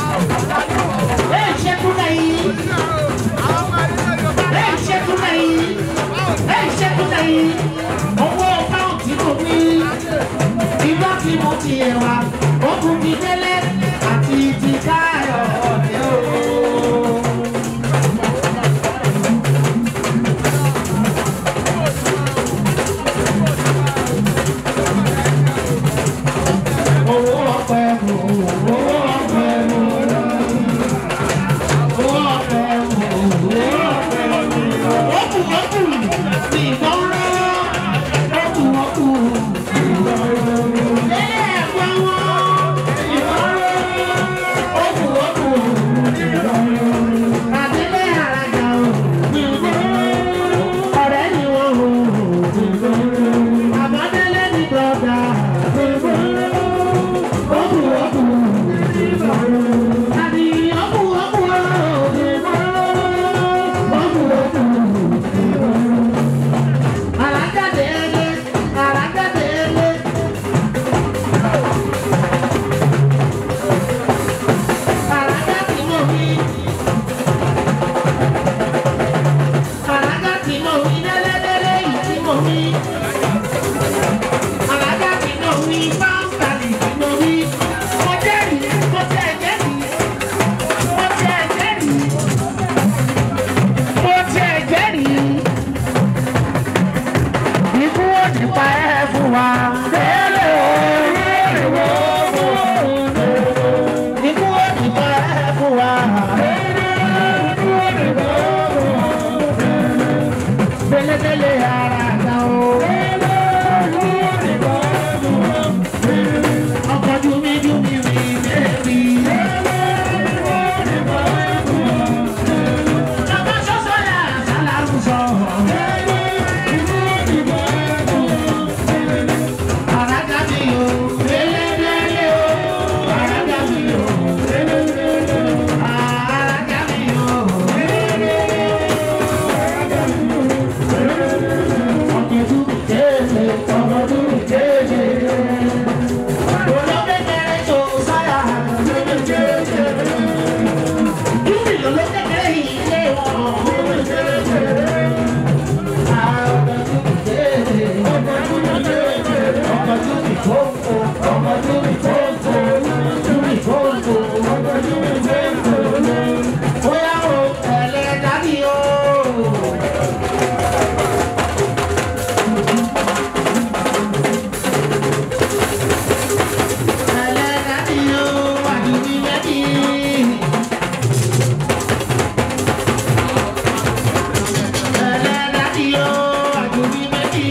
ẹ ṣẹ́kù lẹ́yìn. ẹ ṣẹ́kù lẹ́yìn. ẹ ṣẹ́kù lẹ́yìn. ẹwà ó kú ti délé àti ti káyọ̀ ọ̀dẹ́ o. owó ọpẹ mú owó ọpẹ mú owó ọpẹ mú owó ọpẹ mú ọkù ọkù ní ìbọn rẹ ọkù ọkù lẹ́yìn ẹ̀gbọ́n wọn ìbọn rẹ ọkù ọkù àdélé àràjà o ọ̀rẹ́ ni wọ́n o àbádélé ní dọ́gba ọkù ọkù àdì ọkù ọkù ọkù ọkù. Arákàdélé, arákàdélé. Arákà tí mo wí. Arákà tí mo wí, délédélé yìí tí mo wí. Arákà tí mo wí, báńkàlì tí mo wí. Mo jẹ́rìí, mo tẹ̀ jẹ́rìí. Mo tẹ̀ jẹ́rìí. Mo tẹ̀ jẹ́rìí ikú ó ti pa ẹ́ fún wa. Délé o, ikú ó ti pa ẹ́ fún wa. Délédélé ara ta o. Ọkọ̀ jumi jumi mi bébí. Ọmọ sọ́sọ́ yà sálàmù sọ̀rọ̀. Àràgà mi o, délédélé o. Àràgà mi o, délédélé o. Àràgà mi o, délédélé o. Ọkọ̀ tún mi kéde, ọkọ̀ tún mi kéde. Olókèkèrè tó sáyà, lómi kéde. Yúmi olókèkèrè yìí lé wọn, lómi kéde. Àràgà tún mi kéde, ọkọ̀ tún mi kéde. Ọkọ̀ tún mi kókó, ọkọ̀ tún mi kókó, tún mi kókó, ọkọ̀ tún mi kókó. Bóyá o tẹ̀lé dání o. Tẹ̀lé dání o, àdúgbò méjì. Tẹ̀lé dání o, àdúgbò méjì.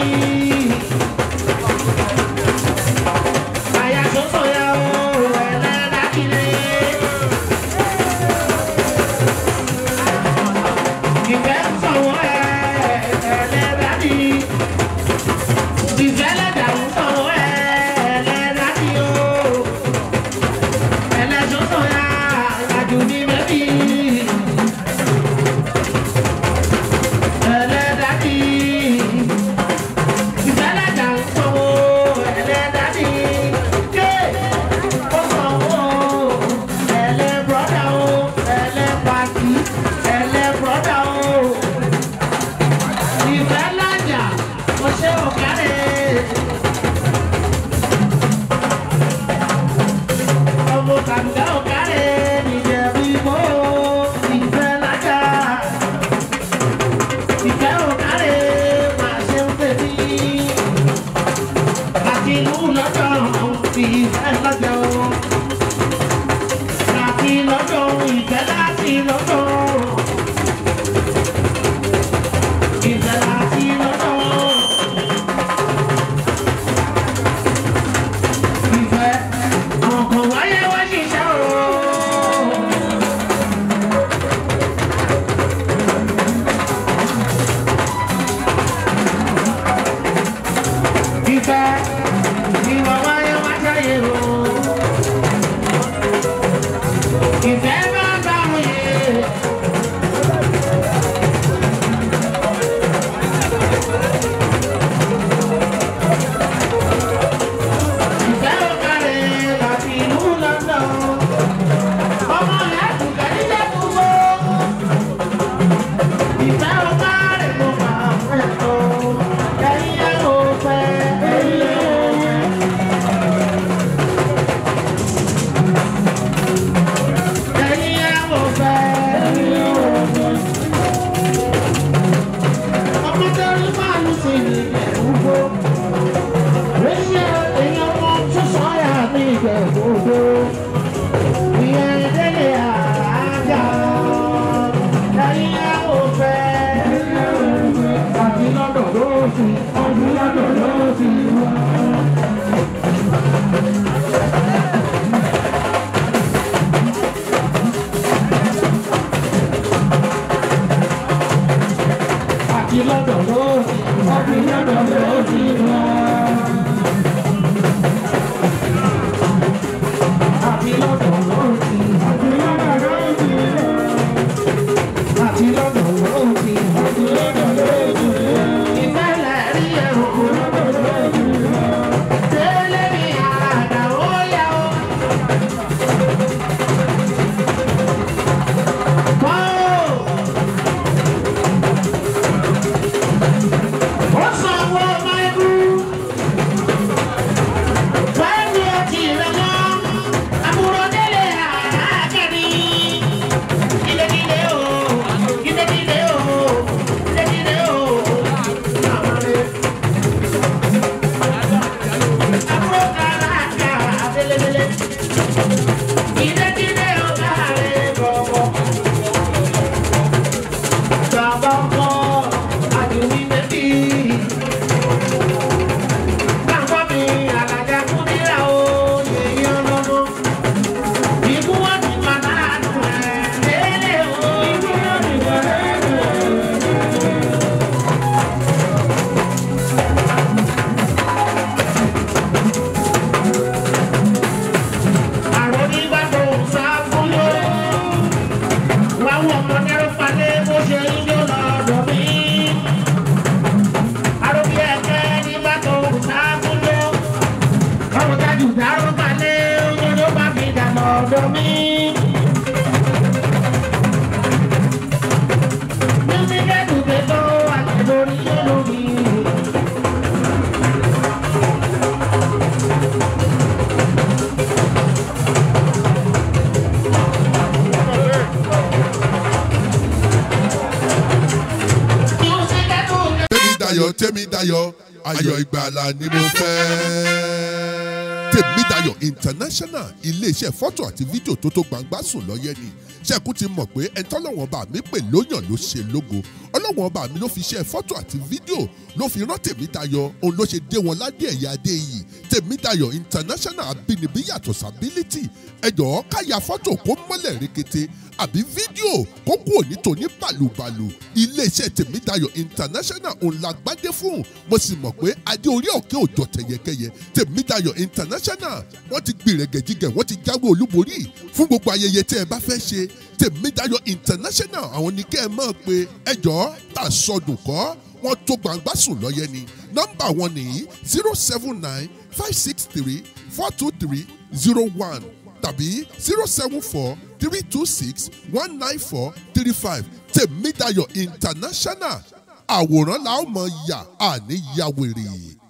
Àyà tó sọ̀yà o, ẹ̀lẹ́ dání lé. Ìfẹ́ ń sọ̀wọ́ ẹ̀, ẹ̀lẹ́ dání. Ìfẹ́ lẹ́dà ń sọ̀wọ́ ẹ̀, ẹ̀lẹ́ dání o. Ẹ̀lẹ́ tó sọ̀yà, àdúgbò méjì. Ẹlẹ́dàdì. Ìfẹ́lẹ́dà ń sanwó ẹlẹ́dàdì. Ké ó sanwó ẹlẹ́ brọ́dà o, ẹlẹ́ pàtì, ẹlẹ́ brọ́dà o. Ìfẹ́lẹ́dà mo ṣe òkàrẹ́. Ọmọ kàǹgá òkàrẹ́ nìjẹ̀bú ìbò. Ìfẹ́lẹ́dà ìfẹ́ òkàrẹ́ máa ṣe ń tẹ̀lé. Àti ìlú lọ́jọ́ fi ìfẹ́ lọ́jọ́. Àti lọ́jọ́ ìfẹ́ láti lọ́jọ́. Ìfẹ́ láti lọ́jọ́. Ìfẹ́ àwọn kan wáyé wá ṣiṣẹ́ o. Ìfẹ́ ìwà wáyé wá jáyé o. Ìfẹ́ bá bá wọn yé. Ìfẹ́ ò kárẹ̀ láti ìlú London. Ọmọ rẹ̀ kù kẹ́lí lẹ́kùn wó. Ìfẹ́ ò kárẹ̀ mo máa fẹ́ tó. Ẹ̀yin ẹ̀ ò fẹ́. Ẹ̀yin ẹ̀ ò ní ìgbẹ̀rúgbó. Rẹ́sí èèyàn wọn tún sọ́yà ní ìgbẹ̀rúgbó. Ìyẹn délé àájà. Ẹyin àwọn fẹ́. Àti lọ́dọ̀ ló ti, ọdún lọ́dọ̀ ló ti wá. Àti lọ́dọ̀ ló ti, ọdún lọ́dọ̀ ló ti wá. Àti lọ́dọ̀ ló ti, ọdún lọ́dọ̀ ló ti wá. Àti lọ́dọ̀ ló ti, ọdún lọ́dọ̀ ló ti wá. Ìfẹ́ lẹ̀ rí ẹ̀rọ lọ́dọ̀ ló ti wá. Délé mi àdá ó yá o. Wọ́n. Ó sanwó máìlú. Wáyé ọtí rẹ̀ mọ́. Àbúrò délé àákẹ́rì. Kílé-kílé o, kílé-kílé o, kílé-kílé o. Àbúrò kàràkà délé-délé. Kílé-kílé o káre bọ̀bọ̀. Bàbá ọkọ àdùnní bẹ́bí. Bàbá mi àlàjà kúndínlá o, yèyí ọlọ́mọ. Ìbú wọn ti padà dùn ẹ̀ lélẹ̀ o. Ìbú wọn ti padà dùn ẹ̀. Àrùn nígbà tó ń sá fún yó. Wá wọ ọmọdé ló padé bó ṣe ń yó lọ́dọ̀ mi. Àrùn bí ẹ̀kẹ́ nígbà tó ń sá fún yó. Ọ̀rọ̀ dájú dáró balẹ̀ oyún ló bá fi dà lọ́dọ̀ mi. Mímí kẹ́dùn pé tó àti lórí yó lórí. Mímí kẹ́dùn pé tèmi dayọ̀ tèmi dayọ̀ ayọ̀ ìgbàlà ni mo fẹ́. tèmi dayọ̀ international iléeṣẹ́ fọ́tò àti fídíò tó tó gbangba sùn lọ́yẹ́ ni ṣẹ́kù ti mọ̀ pé ẹni tọ́lọ́wọ́n bá mi pè lóyàn ló ṣe lógo ọlọ́wọ́n bá mi ló fi ṣe fọ́tò àti fídíò ló fi rán tèmi dayọ̀ òun ló ṣe dé wọn ládé ẹ̀yà adé yìí tèmi dayọ̀ international abínibí yàtọ̀ sábílítì ẹ̀jọ̀ káya fọ́tò kó mọ́lẹ̀ rekete àbí fídíò kó kú òní tòní bàlùbàlù iléeṣẹ́ tèmídayọ̀ international òun la gbádé fún mo sì mọ̀ pé adé orí òkè òjò tẹ̀yẹkẹyẹ tèmídayọ̀ international wọ́n ti gbìrẹ̀gẹ̀jigẹ̀ wọ́n ti jáwé olúborí fún gbogbo ayẹyẹ tẹ́ ẹ bá fẹ́ ṣe tèmídayọ̀ international àwọn ní kẹ́ ẹ mọ̀ pé ẹjọ́ tà sọdùn kọ́ wọ́n tó gbangba sùn lọ́yẹ ni nọ́mbà wọn nìyí zero seven nine five six three four two three zero one tàbí zero seven four three two six one nine four three five tèmídayọ̀ international àwòrán la ó mọ̀ yà àní yàwèrè.